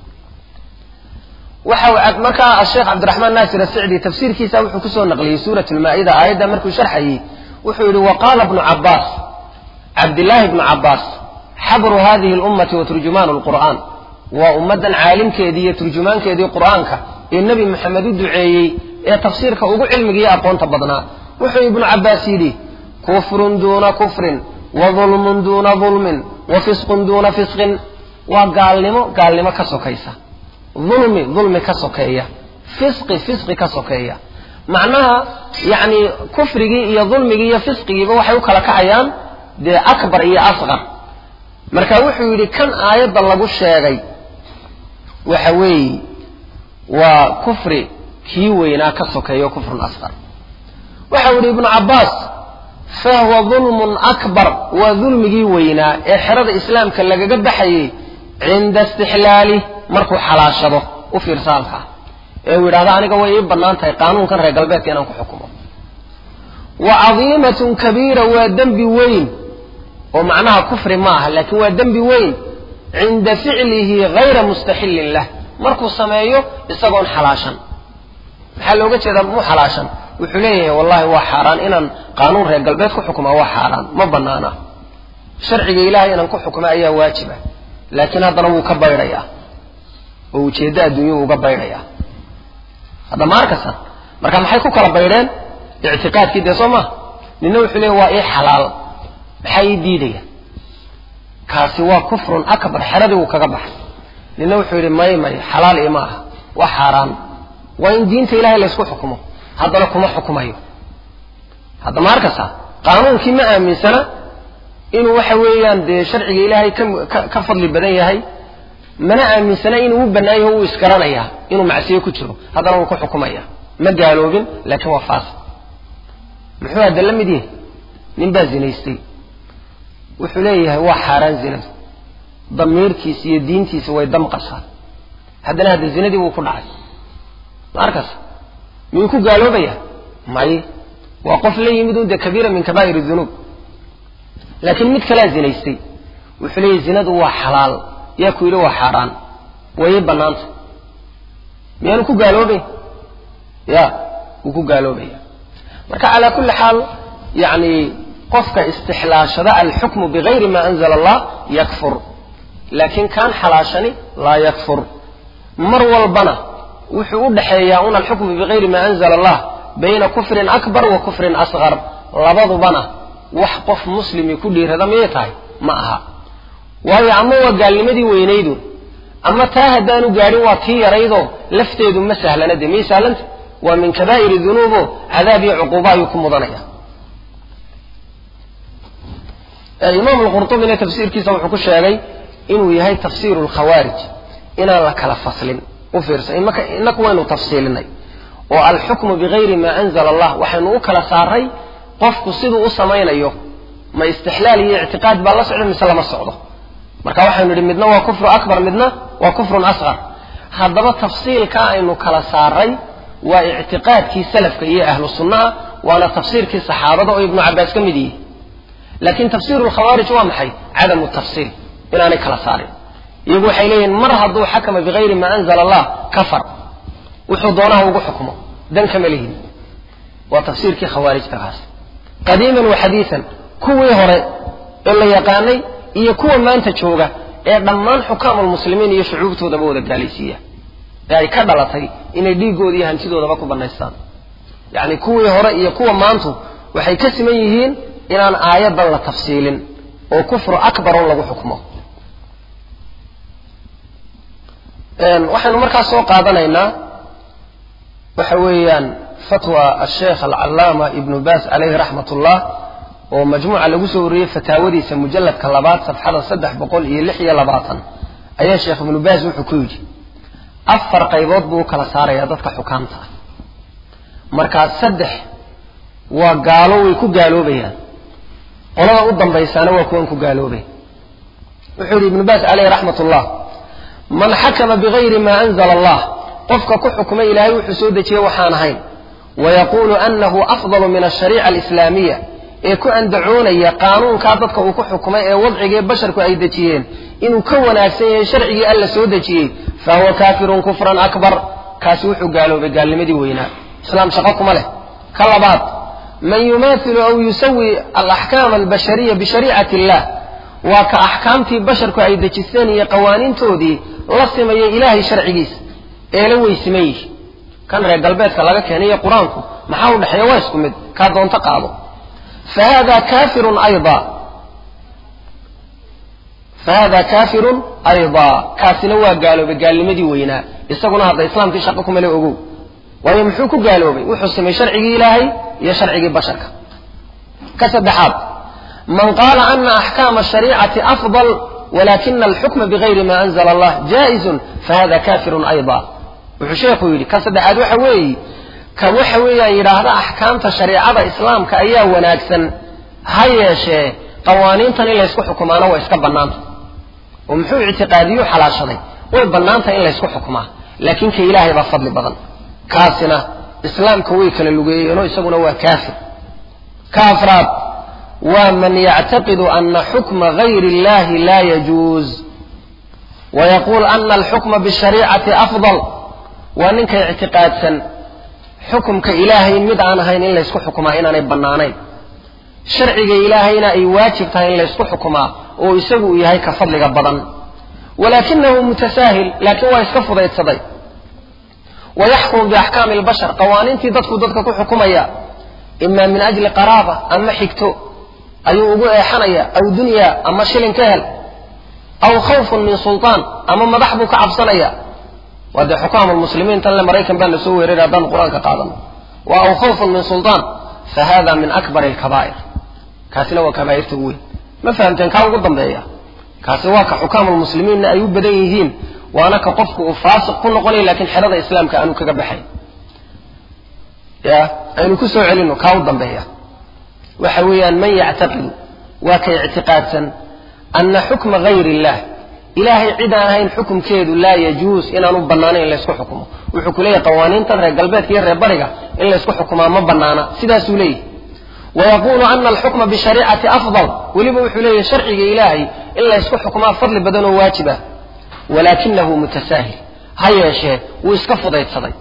Speaker 1: waxa markaa asheekh cabdiraxmaan naasir asicdi tafsiirkiisa wuxuu kusoo naqliyey suurat lmaa'ida aayadda markuu sharxayey wuxuu yidhi waqaala bnu cabaas cabdillaahi bnu cabaas xabru hadihi lummati wa turjumaanu lqur'aan waa ummaddan caalimkeedii iyo turjumaankeedii qur'aanka ee nebi maxamed u duceeyey ee tafsiirka ugu cilmigiiyo aqoonta badnaa wuxuu ibnu cabaas yidhi kufrun duuna kufrin wa dulmun duuna dulmin wa fisqun duuna fisqin waa gaalnimo gaalnimo ka sokaysa dulmi dulmi ka sokeeya fisqi fisqi ka sokeeya macnaha yacni kufrigii iyo dulmigii iyo fisqigiiba waxay u kala kacayaan dee akbar iyo asqar marka wuxuu yidhi kan aayadda lagu sheegay waxa weeye waa kufri kii weynaa ka sokeeyo kufrun asqar waxau yidhi ibnu cabbaas fahuwa dulmun akbar waa dulmigii weynaa ee xerada islaamka lagaga baxayey cinda istixlaali markuu xalaashado u fiirsa halkaa ee uu yidhahdo aniga way ii bannaan tahay qaanuunkan reer galbeedka inaan ku xukumo wa cadiimatun kabiira waa dembi weyn oo macnaha kufri ma aha laakiin waa dembi weyn cinda ficlihi hayra mustaxillin lah markuu sameeyo isagoon xalaashan maxaa looga jeedaa mu xalaashan wuxuu leeyahay wallahi waa xaaraan inaan qaanuun reer galbeed ku xukumaa waa xaaraan ma banaana sharciga ilaahay inaan ku xukma ayaa waajiba laakiin haddana wuu ka baydhayaa oo ujeeddo adduunyuu uga baydhayaa hadda ma arkaysa marka maxay ku kala baydheen ictiqaadkii dee soo maha nina wuxuu leeya waa ii xalaal maxaa ii diidaya kaasi waa kufrun akbar xeradii wuu kaga baxay nina wuxuu yidhi may may xalaal ima aha waa xaaraan waa in diinta ilahay laysku xukumo haddana kuma xukumayo hadda ma arkaysa qaanuunkii ma aaminsana inuu waxa weeyaan dee sharciga ilaahay ka ka fadli badan yahay mana aaminsana inuu u bannaayaho uu isgaranayaa inuu macsiyo ku jiro haddana wuu ku xukumaya ma gaaloobin laakiin waa faasiq muxuu hadda la mid yahay nin baa zinaystay wuxuu leeyahay waa xaaraan zinadu damiirkiisa iyo diintiisa way damqasaa haddana hadda zinadii wuu ku dhacay ma arkas miyuu ku gaaloobaya may waa qof la yimid un dee kabiira min kabaa'ir dunuub laakiin mid kalea zinaystay wuxuu leeyahy zinadu waa xalaal yaa ku yidhi waa xaaraan wayay bannaanta miyaanu ku gaaloobay ya wuu ku gaaloobaya marka calaa kulli xaal yani qofka istixlaashada alxukmu bigayri ma anzala allah yakfur laakiin kaan xalaashani laa yakfur mar walbana wuxuu u dhexeeyaa un alxukmu bigayri ma anzala allah bayna kufrin akbar wa kufrin asqar labadubana wax qof muslimi ku dhiirada miyay tahay ma aha waayo ama waa gaalnimadii weynaydu ama taa haddaanu gaadhin waa tii yaraydoo lafteedu ma sahlana dee miyay sahlanta waa min kabaa'iri dunuubo cadaab iyo cuquuba ayuu ku mudanaya imaam alqurtubina tafsiirkiisa wuxuu ku sheegay inuu yahay tafsiiru lkhawaarij inaan la kala faslin u fiirsa inaku waynu tafsiilinay oo alxukmu bigayri ma anzala allah waxaynu u kala saaray qofku siduu u samaynayo ma istixlaal iyo ictiqaad baa la socda mise lama socdo marka waxaynu idhi midna waa kufru akbar midna waa kufrun asqar haddaba tafsiilka aynu kala saaray waa ictiqaadkii salafka iyo ahlu sunnaha waana tafsiirkii saxaabada oo ibnu cabaas ka mid yihi laakiin tafsiiru lkhawaarij waa maxay cadamu tafsiil inaanay kala saarin iyagu waxay leeyihin mar hadduu xakama bigayri ma anzala allah kafar wuxuu doonaha ugu xukmo dan kama lihin waa tafsiirkii khawaarijta kaas qadiiman wa xadiian kuwii hore ee la yaqaanay iyo kuwa maanta jooga ee dhammaan xukaamulmuslimiin iyo shucuubtoodaba wada gaalaysiiya ee ay ka dhalatay inay dhiiggooda iyo hantidoodaba ku bannaystaan yacni kuwii hore iyo kuwa maantu waxay ka siman yihiin inaan aayaddan la tafsiilin oo kufru akbarun lagu xukmo waxaynu markaas soo qaadanaynaa waxa weeyaan fatwa asheekh alcallaama ibnu baas calayhi raxmat ullah oo majmuuca lagu soo wariyey fataawadiisa mujalladka labaad safxada saddex boqol iyo lix iyo labaatan ayaa sheekh ibnu baas wuxuu ku yidhi afar qaybood buu u kala saarayaa dadka xukaamta ah markaa saddex waa gaalo way ku gaaloobayaan qolada u dambaysaana waa kuwan ku gaaloobay wuxuu yidhi ibnu baas caleyhi raxmat ullah man xakama bigayri ma anzala allah qofka ku xukmay ilaahay wuxuu soo dejiyey waxaan ahayn wayaquulu anahu afdalu min ashariica alislaamiya ee ku andacoonaya qaanuunkaa dadka uu ku xukmay ee wadcigee basharku ay dejiyeen inuu ka wanaagsan yahay sharcigii alla soo dejiyey fahuwa kaafirun kufran akbar kaasi wuxuu gaaloobay gaalnimadii weynaa islaam shaqo kuma leh ka labaad man yumaathilu aw yusawi alaxkaama albashariya bishariicati illah waa ka axkaamtii basharku ay dejisteen iyo qawaaniintoodii la simaya ilaahay sharcigiisa ee la weysiman yihi kan reer galbeedka laga keenayo qur-aanku maxaa u dhexeeya waa isku mid kaa doonto qaado fa hada kafirun ayda fa hada kaafirun ayda kaasina waa gaaloobay gaalnimadii weynaa isaguna hadda islaamkii shaqo kumale ogow waayo muxuu ku gaaloobay wuxuu samay sharcigii ilaahay iyo sharcigii basharka ka saddexaad man qaala ana axkaama ashariicati afdal walakina alxukma bigayri ma anzala allah jaa'izun fahada kafirun ayda wuxuu sheekhu yidhi ka saddexaad waxa weeye ka waxa weeyaan yidhaahda axkaamta shariicada islaamka ayaa wanaagsan ha yeeshee qawaaniintan in laysku xukumaana waa iska bannaanta oo muxuu ictiqaadiyu xalaashaday way bannaantahay in laysku xukumaa laakiin ka ilaahay baa fadli badan kaasina islaamka way kala lugeeyeenoo isaguna waa kaafir ka afraad waa man yactaqidu ana xukma gayri illahi laa yajuuz wayaquul ana alxukma bishariicati afdal waa ninka ictiqaadsan xukumka ilaahay mid aan ahayn in laysku xukumaa inaanay bannaanayn sharciga ilaahayna ay waajib tahay in laysku xukumaa oo isagu uu yahay ka fadliga badan walaakinahu mutasaahil laakiin waa iska fudaydsaday wayaxkumu biaxkaami albashar qawaaniintii dadku dadka ku xukumaya ima min ajli qaraaba ama xigto ayuu ugu eexanaya aw dunya ama shilin ka hel aw khawfun min sultaan ama madax buu ka cabsanaya waa dee xukaam lmuslimiin tan le maraykan baa lasoo weeraray haddaan qur-aanka qaadano wa aw khawfun min sultaan fa hada min akbar alkabaa'ir kaasina waa kabaa'irta ugu weyn ma fahamteen kaa ugu dambeeya kaasi waa ka xukaamulmuslimiinna ay u badan yihiin waana ka qofku uu faasiq ku noqonaya lakiin xerada islaamka aanu kaga baxay ya aynu ku soo celinno kaa u dambeeya waxa weeyaan man yactaqidu waa kay ictiqaadsan ana xukma gayr illah ilaahay cid aan ahayn xukumkeedu laa yajuus inaanu bannaanayn in laysku xukumo wuxuu ku leeyahay qawaaniintan reer galbeedka iyo reer bariga in laysku xukumaa ma bannaana sidaasuu leeyahy wayaqulu ana alxukma bishariicati afdal weliba wuxuu leeyahay sharciga ilaahay in laysku xukumaa fadli badan oo waajib ah walaakinahu mutasaahil ha yeeshee wuu iska fudaydsaday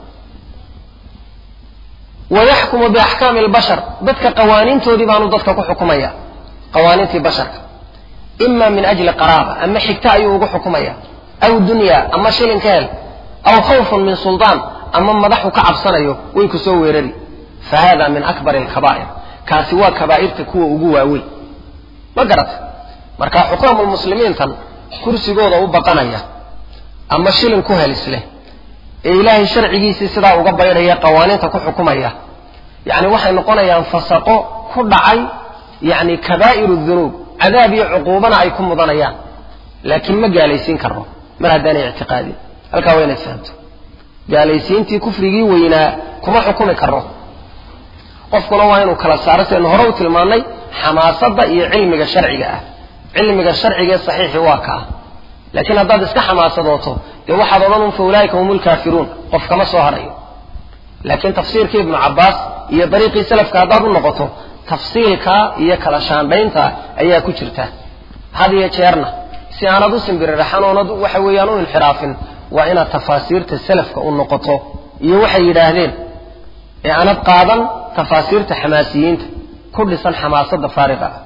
Speaker 1: wayaxkumu biaxkaami albashar dadka qawaaniintoodii baanu dadka ku xukumaya qawaaniintii basharka ima min ajli qaraaba ama xigta ayuu ugu xukumaya aw dunya ama shilin ka hel aw khawfun min suldaan ama madaxu ka cabsanayo way ku soo weerari fa hada min akbari alkabaa'ir kaasi waa kabaa'irta kuwa ugu waaweyn ma garata marka xukaamulmuslimiintan kursigooda u baqanaya ama shilin ku helisleh ee ilaahay sharcigiisii sidaa uga baydhaya qawaaniinta ku xukumaya yacni waxay noqonayaan fasaqo ku dhacay yacni kabaa'iru dunuub cadaab iyo cuquubana ay ku mudanayaan laakiin ma gaalaysiin karno mar haddaanay ictiqaadin halkaa waa inaad fahamto gaalaysiintii kufrigii weynaa kuma xukumi karno qofkuna waa inuu kala saaro sidaynu hore u tilmaannay xamaasadda iyo cilmiga sharciga ah cilmiga sharciga ee saxiixi waa kaa laakiin haddaad iska xamaasadooto dee waxaad odhan un fa ulaa'ika hum lkaafiruun qof kama soo hadhayo laakiin tafsiirkii ibnu cabbaas iyo dariiqii salafka haddaad u noqoto tafsiilka iyo kala shaandhaynta ayaa ku jirta had iyo jeerna si aanad u simbiriraxan oonad waxa weeyaan u inxiraafin waa inaad tafaasiirta salafka u noqoto iyo waxay yidhaahdeen ee aanad qaadan tafaasiirta xamaasiyiinta ku dhisan xamaasadda faariqa ah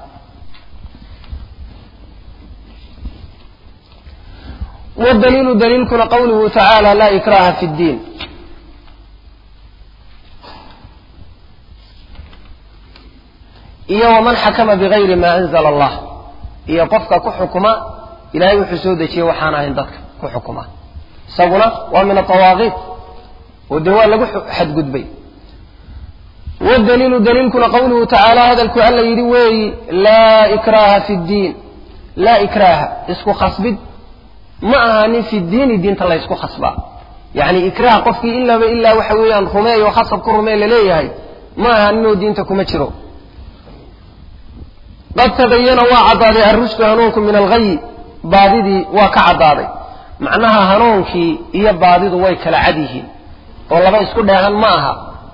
Speaker 1: wdaliilu daliilkuna qawluhu tacaala laa ikraha fi ddiin iyo waman xakama bigayri ma anzala allah iyo qofka ku xukuma ilahay wuxuu soo dejiyey waxaan ahayn dadka ku xukuma isaguna waa min atawaaqiit oo dee waa lagu xadgudbay wdaliilu daliilkuna qawluhu tacaala hadalku alla yidhi weeyi laa ikraha fi ddiin laa ikraha isku khasbid ma ahaanin fi diini diinta laysku khasbaa yacni ikraah qofkii ilaaba ilaa waxa weeyaan rumeeyo khasab ku rumee laleeyahay ma ahaaninoo diinta kuma jiro qad tabayana waa caddaaday arrushdu hanuunku min alghayi baadidii waa ka caddaaday macnaha hanuunkii iyo baadidu way kala cad yihiin oo laba isku dheehan ma aha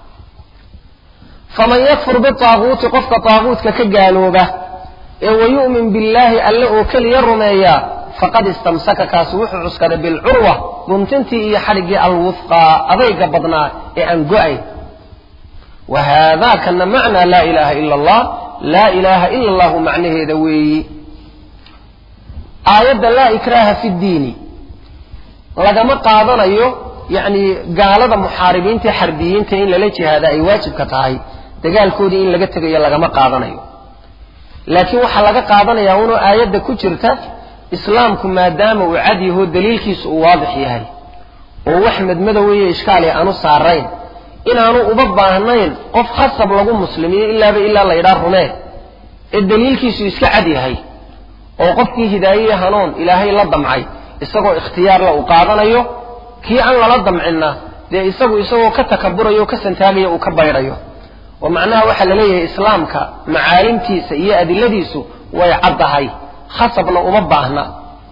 Speaker 1: faman yakfur bitaaguuti qofka taaguutka ka gaalooba ee wayu'min billaahi alle oo keliya rumeeyaa faqad istamsaka kaasi wuxuu cuskaday bilcurwa guntintii iyo xadhiggii alwufqaa adayga badnaa ee aan go-ayn wa haadaa kana macnaa laa ilaaha ila allah laa ilaaha ila allahu macnaheeda weeyi aayadda laa ikraaha fi ddiini lagama qaadanayo yacni gaalada muxaaribiinta xarbiyiinta in lala jihaada ay waajibka tahay dagaalkoodii in laga tegayo lagama qaadanayo laakiin waxaa laga qaadanayaa unoo aayadda ku jirta islaamku maadaama uu cad yaho daliilkiisu uu waadix yahay oo wax madmadoweye ishkaali aanu saarayn inaanu uba baahnayn qof khasab lagu muslimiyo ilaaba ilaa la ydhaa rumee ee daliilkiisu iska cad yahay oo qofkii hidaayiye hanuun ilaahay la damcay isagoo ikhtiyaarla uu qaadanayo kii aan lala damcinna dee isagu isagoo ka takaburayo o ka santaagaya uu ka baydhayo oo macnaha waxaa la leeyahay islaamka macaalimtiisa iyo adiladiisu way caddahay khasabna uma baahna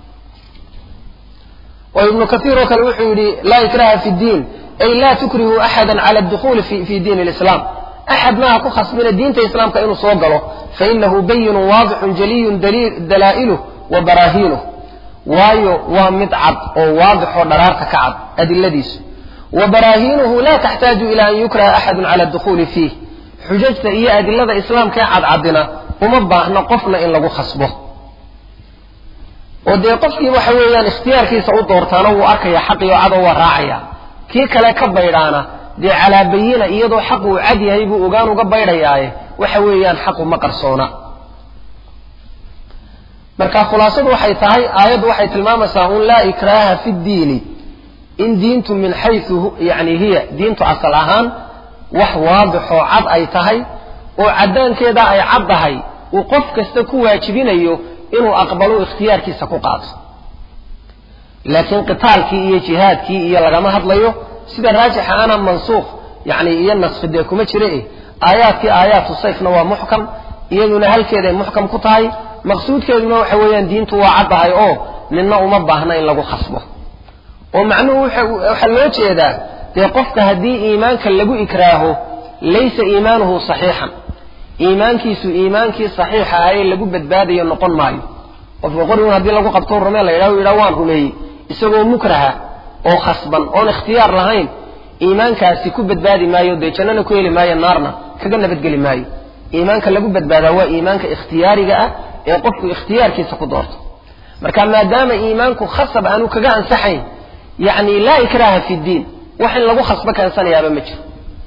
Speaker 1: oo ibnu kaiir oo kale wuxuu yidhi laa ikraha fi ddiin ay laa tukrihu axada cala adukhuuli fi diin lislaam axadna ha ku khasbina diinta islaamka inuu soo galo fainahu bayinun waadixun jaliyun dalaa'iluh wa baraahiinuh waayo waa mid cad oo waadixoo dharaarta ka cad adiladiisu wa baraahiinuhu la taxtaaju ila an yukraha axadu cala adukhuuli fiih xujajta iyo adilada islaamka ee cadcadina uma baahna qofna in lagu khasbo oo dee qofkii waxa weeyaan ikhtiyaarkiisa u doortaana wuu arkaya xaqii oo cadoo waa raacaya kii kale ka baydhaana dee calaa bayina iyadoo xaq uu cad yahay buu ogaan uga baydhayaaye waxa weeyaan xaqu ma qarsoona marka khulaasadu waxay tahay aayaddu waxay tilmaamaysaa un laa ikraaha fi ddiini in diintu min xaysu yani hiya diintu asal ahaan wax waadixoo cad ay tahay oo caddaankeeda ay cad tahay uu qof kasta ku waajibinayo inuu aqbalo ikhtiyaarkiisa ku qaato laakiin qitaalkii iyo jihaadkii iyo lagama hadlayo sida raajixa ana mansuukh yani iyo naskhi dee kuma jira eh aayaadkii aayaatu sayfna waa muxkam iyaduna halkeeday muxkam ku tahay maqsuudkeeduna waxa weeyaan diintu waa caddahay oo ninna uma baahna in lagu khasbo oo macnuhu waxaa loo jeedaa dee qofka haddii iimaanka lagu ikraaho laysa iimaanuhu saxiixan iimaankiisu iimaankii saxiixa ah ee lagu badbaadayo noqon maayo qofka qorigun haddii lagu qabto rumee la yidhaho yidhaha waan rumeeyey isagoo mukraha oo khasban oon ikhtiyaar lahayn iimaankaasi ku badbaadi maayo dee jannana ku heli maayo naarna kaga nabadgeli maayo iimaanka lagu badbaadaa waa iimaanka ikhtiyaariga ah ee qofku ikhtiyaarkiisa ku doorto marka maadaama iimaanku khasab aanu kaga ansaxayn yacni laa ikraha fi ddiin wax in lagu khasbo keensanayaaba ma jiro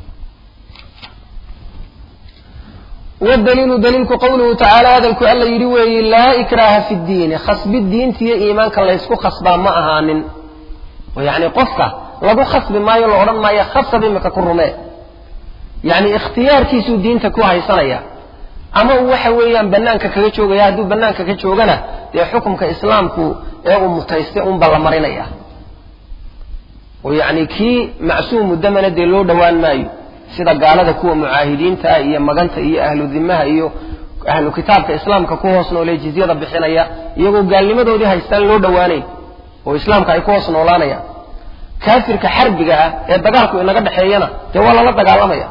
Speaker 1: wadaliilu daliilku qowluhu tacaala hadalku alla yidhi weeye laa ikraha fi ddiini khasbi diintiiyo iimaanka laysku khasbaa ma ahaanin oo yacni qofka lagu khasbi maayo la odhan maayo khasab imika ku rumee yacni ikhtiyaarkiisuu diinta ku haysanaya ama uu waxa weeyaan bannaanka kaga joogaya hadduu bannaanka ka joogana dee xukumka islaamku ee uu mutaystay unba la marinaya oo yacni kii macsuumu damana dee loo dhowaan maayo sida gaalada kuwa mucaahidiinta iyo maganta iyo ahlu dimaha iyo ahlu kitaabka islaamka ku hoos noolee jizyada bixinaya iyagoo gaalnimadoodii haystaan loo dhowaanayn oo islaamka ay ku hoos noolaanayaan kaafirka xarbiga ah ee dagaalku inaga dhexeeyana dee waa lala dagaalamaya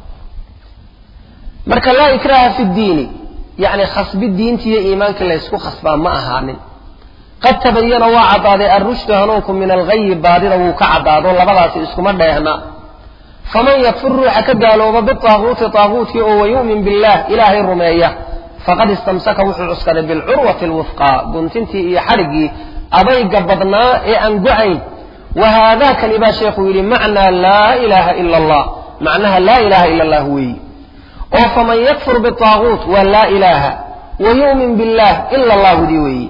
Speaker 1: marka laa ikraha fi ddiini yacni khasbi diintiiyo iimaankii laysku khasbaa ma ahaanin qad tabayana waa caddaaday alrushdu hanuunku min alghayi baadida wuu ka caddaado labadaasi iskuma dheehna faman yakfur ruuxa ka gaalooba bitaaguuti taaguutkii oo wayu'min billah ilaahay rumeeya faqad istamsaka wuxuu cuskaday bilcurwati alwufqaa guntintii iyo xadhiggii adayga badnaa ee aan go-ayn wa haadakani baa sheekhuu yidhi macnaa laa ilaaha ila allah macnaha laa ilaha ila allah weeyi oo faman yakfur bitaaguut waa laa ilaaha wa yu'min billah ila allahudii weeyi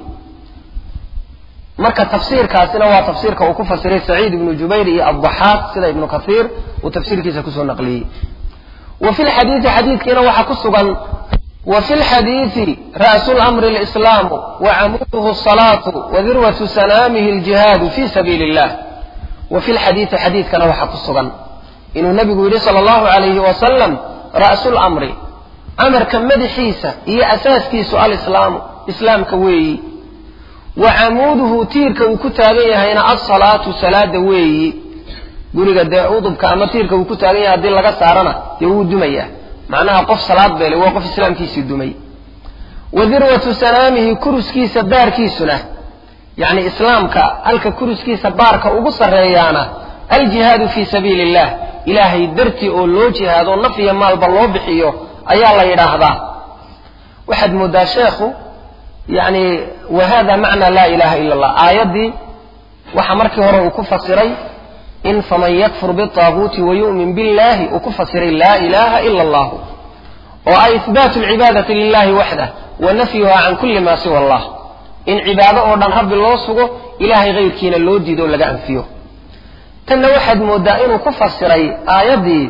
Speaker 1: marka tafsiirkaasina waa tafsiirka uu ku fasiray saciid ibnu jubayr iyo addaxaaq sida ibnu kaiir uu tafsiirkiisa kusoo naqliyey wa fi lxadiidi xadiidkiina waxaa ku sugan wa fi lxadiidi ra'su lamri alislaamu wa camuduhu asalaatu wa dirwatu sanaamihi aljihaadu fi sabiili illah wa fi lxadiidi xadiidkana waxaa ku sugan inuu nabigu yidhi sala allahu alayhi wasalam ra'su lamri amarka madaxiisa iyo asaaskiisu alislaamu islaamka weeyi wa camuuduhu tiirka uu ku taagan yahayna alsalaatu salaada weeyi guriga dee udubka ama tiirka uu ku taagan yahay haddii laga saarana dee wuu dumayaa macnaha qof salaad beelay waa qof islaamkiisii dumay wa dirwatu sanaamihi kuruskiisa baarkiisuna yacni islaamka halka kuruskiisa baarka ugu sarreeyaana aljihaadu fii sabiili illah ilaahay dartii oo loo jihaado naf iyo maalba loo bixiyo ayaa la yidhaahdaa waxaad mooddaa sheekhu yani wa hada macna laa ilaha ila allah aayaddii waxa markii hore uu ku fasiray in faman yakfur bitaaguuti wayu'min billahi uu ku fasiray laa ilaha ila allah oo ay ihbaatu lcibaadati lilahi waxdah wa nafyuha can kulli ma siwa allah in cibaado oo dhan rabbi loo sugo ilahay hayrkiina loo diido o laga anfiyo tanna waxaad mooddaa inuu ku fasiray aayaddii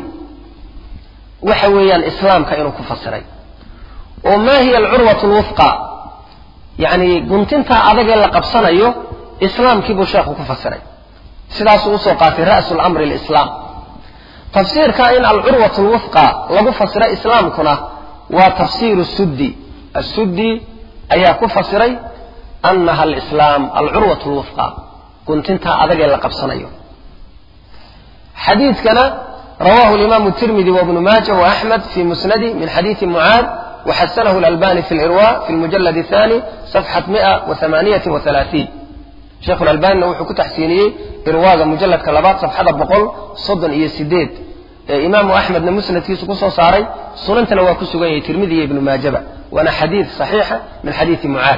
Speaker 1: waxa weeyaan islaamka inuu ku fasiray oo ma hiya alcurwatu lwufqa yacni guntintaa adagee la qabsanayo islaamkii buu sheekhu ku fasiray sidaasuu usoo qaatay ra'su lamri lislaam tafsiirka in alcurwat lwufqa lagu fasiro islaamkuna waa tafsiiru suddi asuddi ayaa ku fasiray anaha alislaam alcurwat lwufqa guntintaa adagee la qabsanayo xadiidkana rawahu limaamu tirmidi wabnu maaja waaxmed fi musnadi min xadiidi mucaad وxasنه الألباني في الإrواء في المجلد الثاني صفحة مئة وثمانية وثلاثين شhekh الألبانina wuxuu ku taxsiiniyey irwaaga mujaladka labaad صفxada boqol soddon iyo sideed ee imaamu أحmedna musnadkiisu kusoo saaray sunantana waa ku sugan yahay tirmidi iyo ibnu maajaba waana xadiid صaxiixa min xadiidi mucaad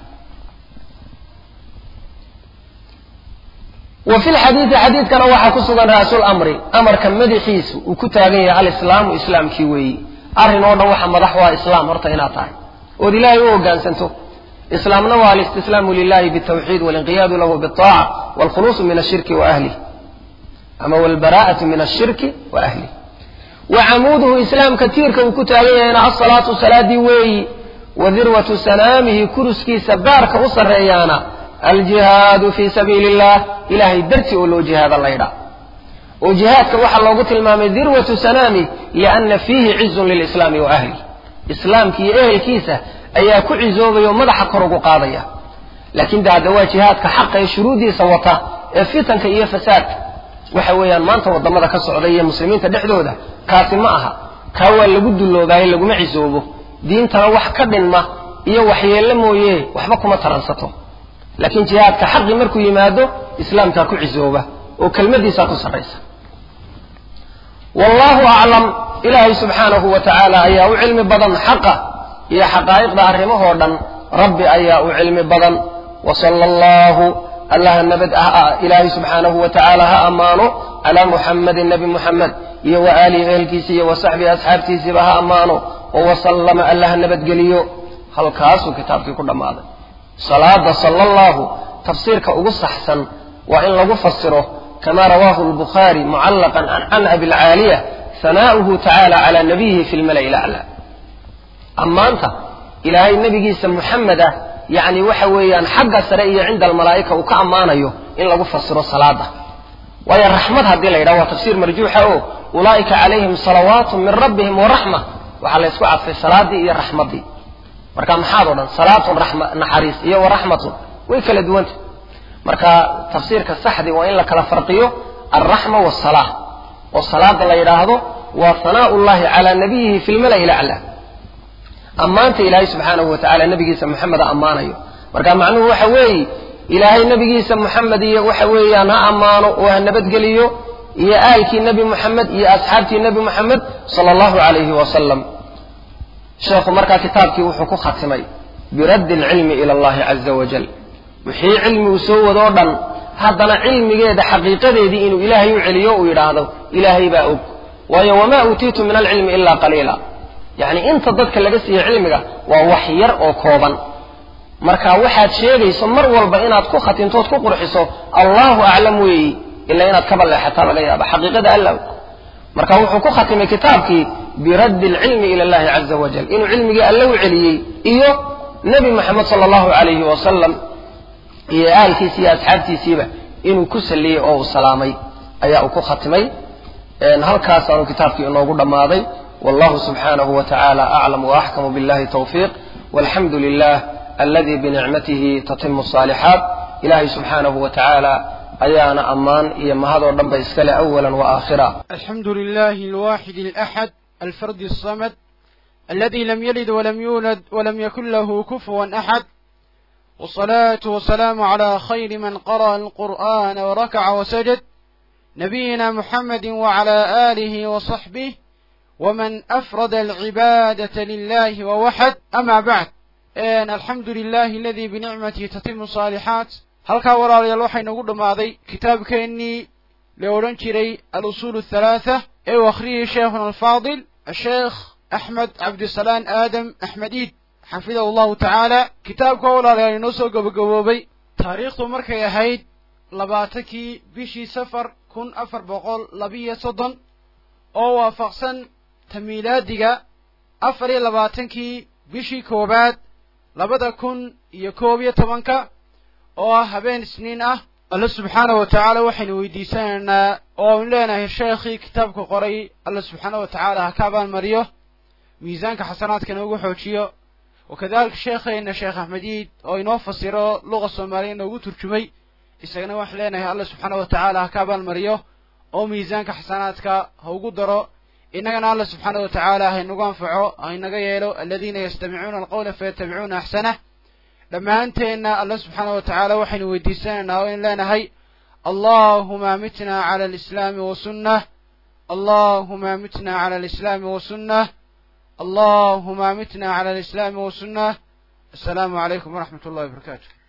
Speaker 1: wa fi lxadiidi xadiidkana waxaa ku sugan ra'su lamri amarka madaxiisu uu ku taagan yahay alislaamu islaamkii weeyi arrin oo dhan waxa madax waa islaam horta inaad tahay ood ilaahay u hoggaansanto islaamna waa alistislaamu lilahi bitawxiid walinqiyaadu lahu biaaca walkhuluusu min ashirki wa ahlih ama walbaraa'atu min ashirki wa ahlih wa camuuduhu islaamka tiirka uu ku taagan yahayna asalaatu salaadii weeyi wa dirwatu sanaamihi kuruskiisa baarka u sarreeyaana aljihaadu fii sabiili illah ilaahay dartii oo loo jihaada laydha oo jihaadka waxaa loogu tilmaamay dirwatu sanaami lianna fiihi cizun lilislaami wa ahli islaamki iyo ehelkiisa ayaa ku cizoobaya oo madaxa kor ugu qaadaya laakiin de hadda waa jihaadka xaqa ee shuruuddiisa wata ee fitanka iyo fasaadka waxa weeyaan maanta waddamada ka socda iyo muslimiinta dhexdooda kaasi ma aha kaa waa lagu duloobaaye laguma cisoobo diintana wax ka dhinma iyo waxyeello mooye waxba kuma taransato laakiin jihaadka xaqi markuu yimaado islaamkaa ku cisooba oo kelmaddiisaa ku sarraysa wallahu aclam ilaahay subxaanahu wa tacaala ayaa u cilmi badan xaqa iyo xaqaa'iqda arrimahoo dhan rabbi ayaa u cilmi badan wa sala allahu allaha nabad ilaahay subxaanahu wa tacaala ha ammaano calaa muxammadin nebi muxamed iyo wa aalihi ehelkiisa iyo wa saxbihi asxaabtiisiiba ha ammaano oo wasallama allaha nabadgeliyo halkaasuu kitaabkii ku dhammaaday salaada sala allahu tafsiirka ugu saxsan waa in lagu fasiro kama rawaahu albukhaari mucallaqan can abilcaaliya hanaa'uhu tacaala calaa nabiyihi fi lmala'i laclaa ammaanta ilaahay nebigiisa muxamed ah yacni waxa weeyaan xagga sare iyo cinda almalaa'ika uu ka ammaanayo in lagu fasiro salaada waayo raxmad haddii la yidhaha waa tafsiir marjuuxa oo ulaa'ika calayhim salawaatu min rabbihim waraxma waxaa la ysku cadfay salaadii iyo raxmaddii marka maxaad o dhan salaatun naxariis iyo waraxmatun way kala duwanta marka tafsiirka saxdii waa in la kala farqiyo alraxma wasalaa oo salaada la yidhaahdo waa hanaa'u llahi calaa nabiyihi fi lmala'i laclaa ammaanta ilaahay subxaanahu wa tacala nebigiisa moxameda ammaanayo marka macnuhu waxa weeye ilaahay nebigiisa moxamed iyo waxa weeyaan ha ammaano oo ha nabadgeliyo iyo aalkii nebi moxamed iyo asxaabtii nebi moxamed sala allahu calayhi wasalam sheekhu markaa kitaabkii wuxuu ku khatimay biraddi alcilmi ila allahi caza wajal wixii cilmi uu soo wadoo dhan haddana cilmigeeda xaqiiqadeedii inuu ilaahay u celiyo uu yidhaahdo ilaahay baa og waayo wamaa uutiitu min alcilmi ilaa qaliila yacni inta dadka laga siiye cilmiga waa wax yar oo kooban marka waxaad sheegayso mar walba inaad ku khatimtood ku qurxiso allahu aclam weeyi ilaa inaad ka balleexataa laga yaaba xaqiiqada alla og marka wuxuu ku khatimay kitaabkii biraddi alcilmi ila allahi caza wajal inuu cilmigii alle u celiyey iyo nebi moxamed sala allahu calayhi wasalam iyo aalkiisi iyo asxaabtiisiiba inuu ku salliyey oo uu salaamay ayaa uu ku khatimay halkaasaanu kitaabkii inoogu dhammaaday wallahu subxaanahu wa tacaala aclam waaxkamu billahi tawfiiq walxamdu lilah aladi binicmatihi tatimu asaalixaat ilahay subxaanahu wa tacaala ayaana ammaan iyo mahadoo dhan ba iskale awala waaaakhira
Speaker 2: الحمد لله الواحد الأحد الفرد الصمد الذي لم يلد ولم يولد ولم يكن له كفوا أحد والصلاة والسلام على خير من قرأ القرآن وركع وسجد نبينا محمد وعلى آله وصحبه ومن أفرد العبادة لله ووحد أما بعد إن الحمد لله الذي بنعمته تتم الصالحات halkaa walaalayaal waxaa inoogu dhammaaday kitaabkeennii la odhan jiray alusuul athalaatha ee uu akhriyey sheekhuna alfaadil asheekh axmed cabdisalaan aadam axmed iid xafidahu allahu tacaala kitaabka walaalayaal inoo soo gabagaboobay taariikhdu markay ahayd labaatankii bishii safar kun afar boqol labiyo soddon oo waafaqsan tamiilaadiga afar iyo labaatankii bishii koowaad labada kun iyo koob iyo tobanka oo ah habeen isniin ah alle subxaana wa tacaala waxaynu weydiisanaynaa oo aynu leenahay sheekhii kitaabka qoray alle subxaana wa tacaala ha ka abaalmariyo miisaanka xasanaadka inoogu xoojiyo wakadalika sheekheenna sheekh axmed iid oo inoo fasiro luqa soomaaliya inoogu turjumay isagana waxaan leenahay alle subxaana wa tacaala ha ka abaalmariyo oo miisaanka xasanaadka ha ugu daro innagana alle subxaana wa tacaala ha inagu anfaco ha inaga yeelo aladiina yastamicuuna alqawla fayatabicuuna axsanah dhammaanteenna alle subxaana wa tacaala waxaynu weydiisanaynaa oo aynu leenahay allahuma amitna cala alislaami wasunnah allahuma amitna cala alislaami wasunnah allahuma amitna cala alislaami wasunnah assalaamu calaykum waraxmat ullahi wabarakaatu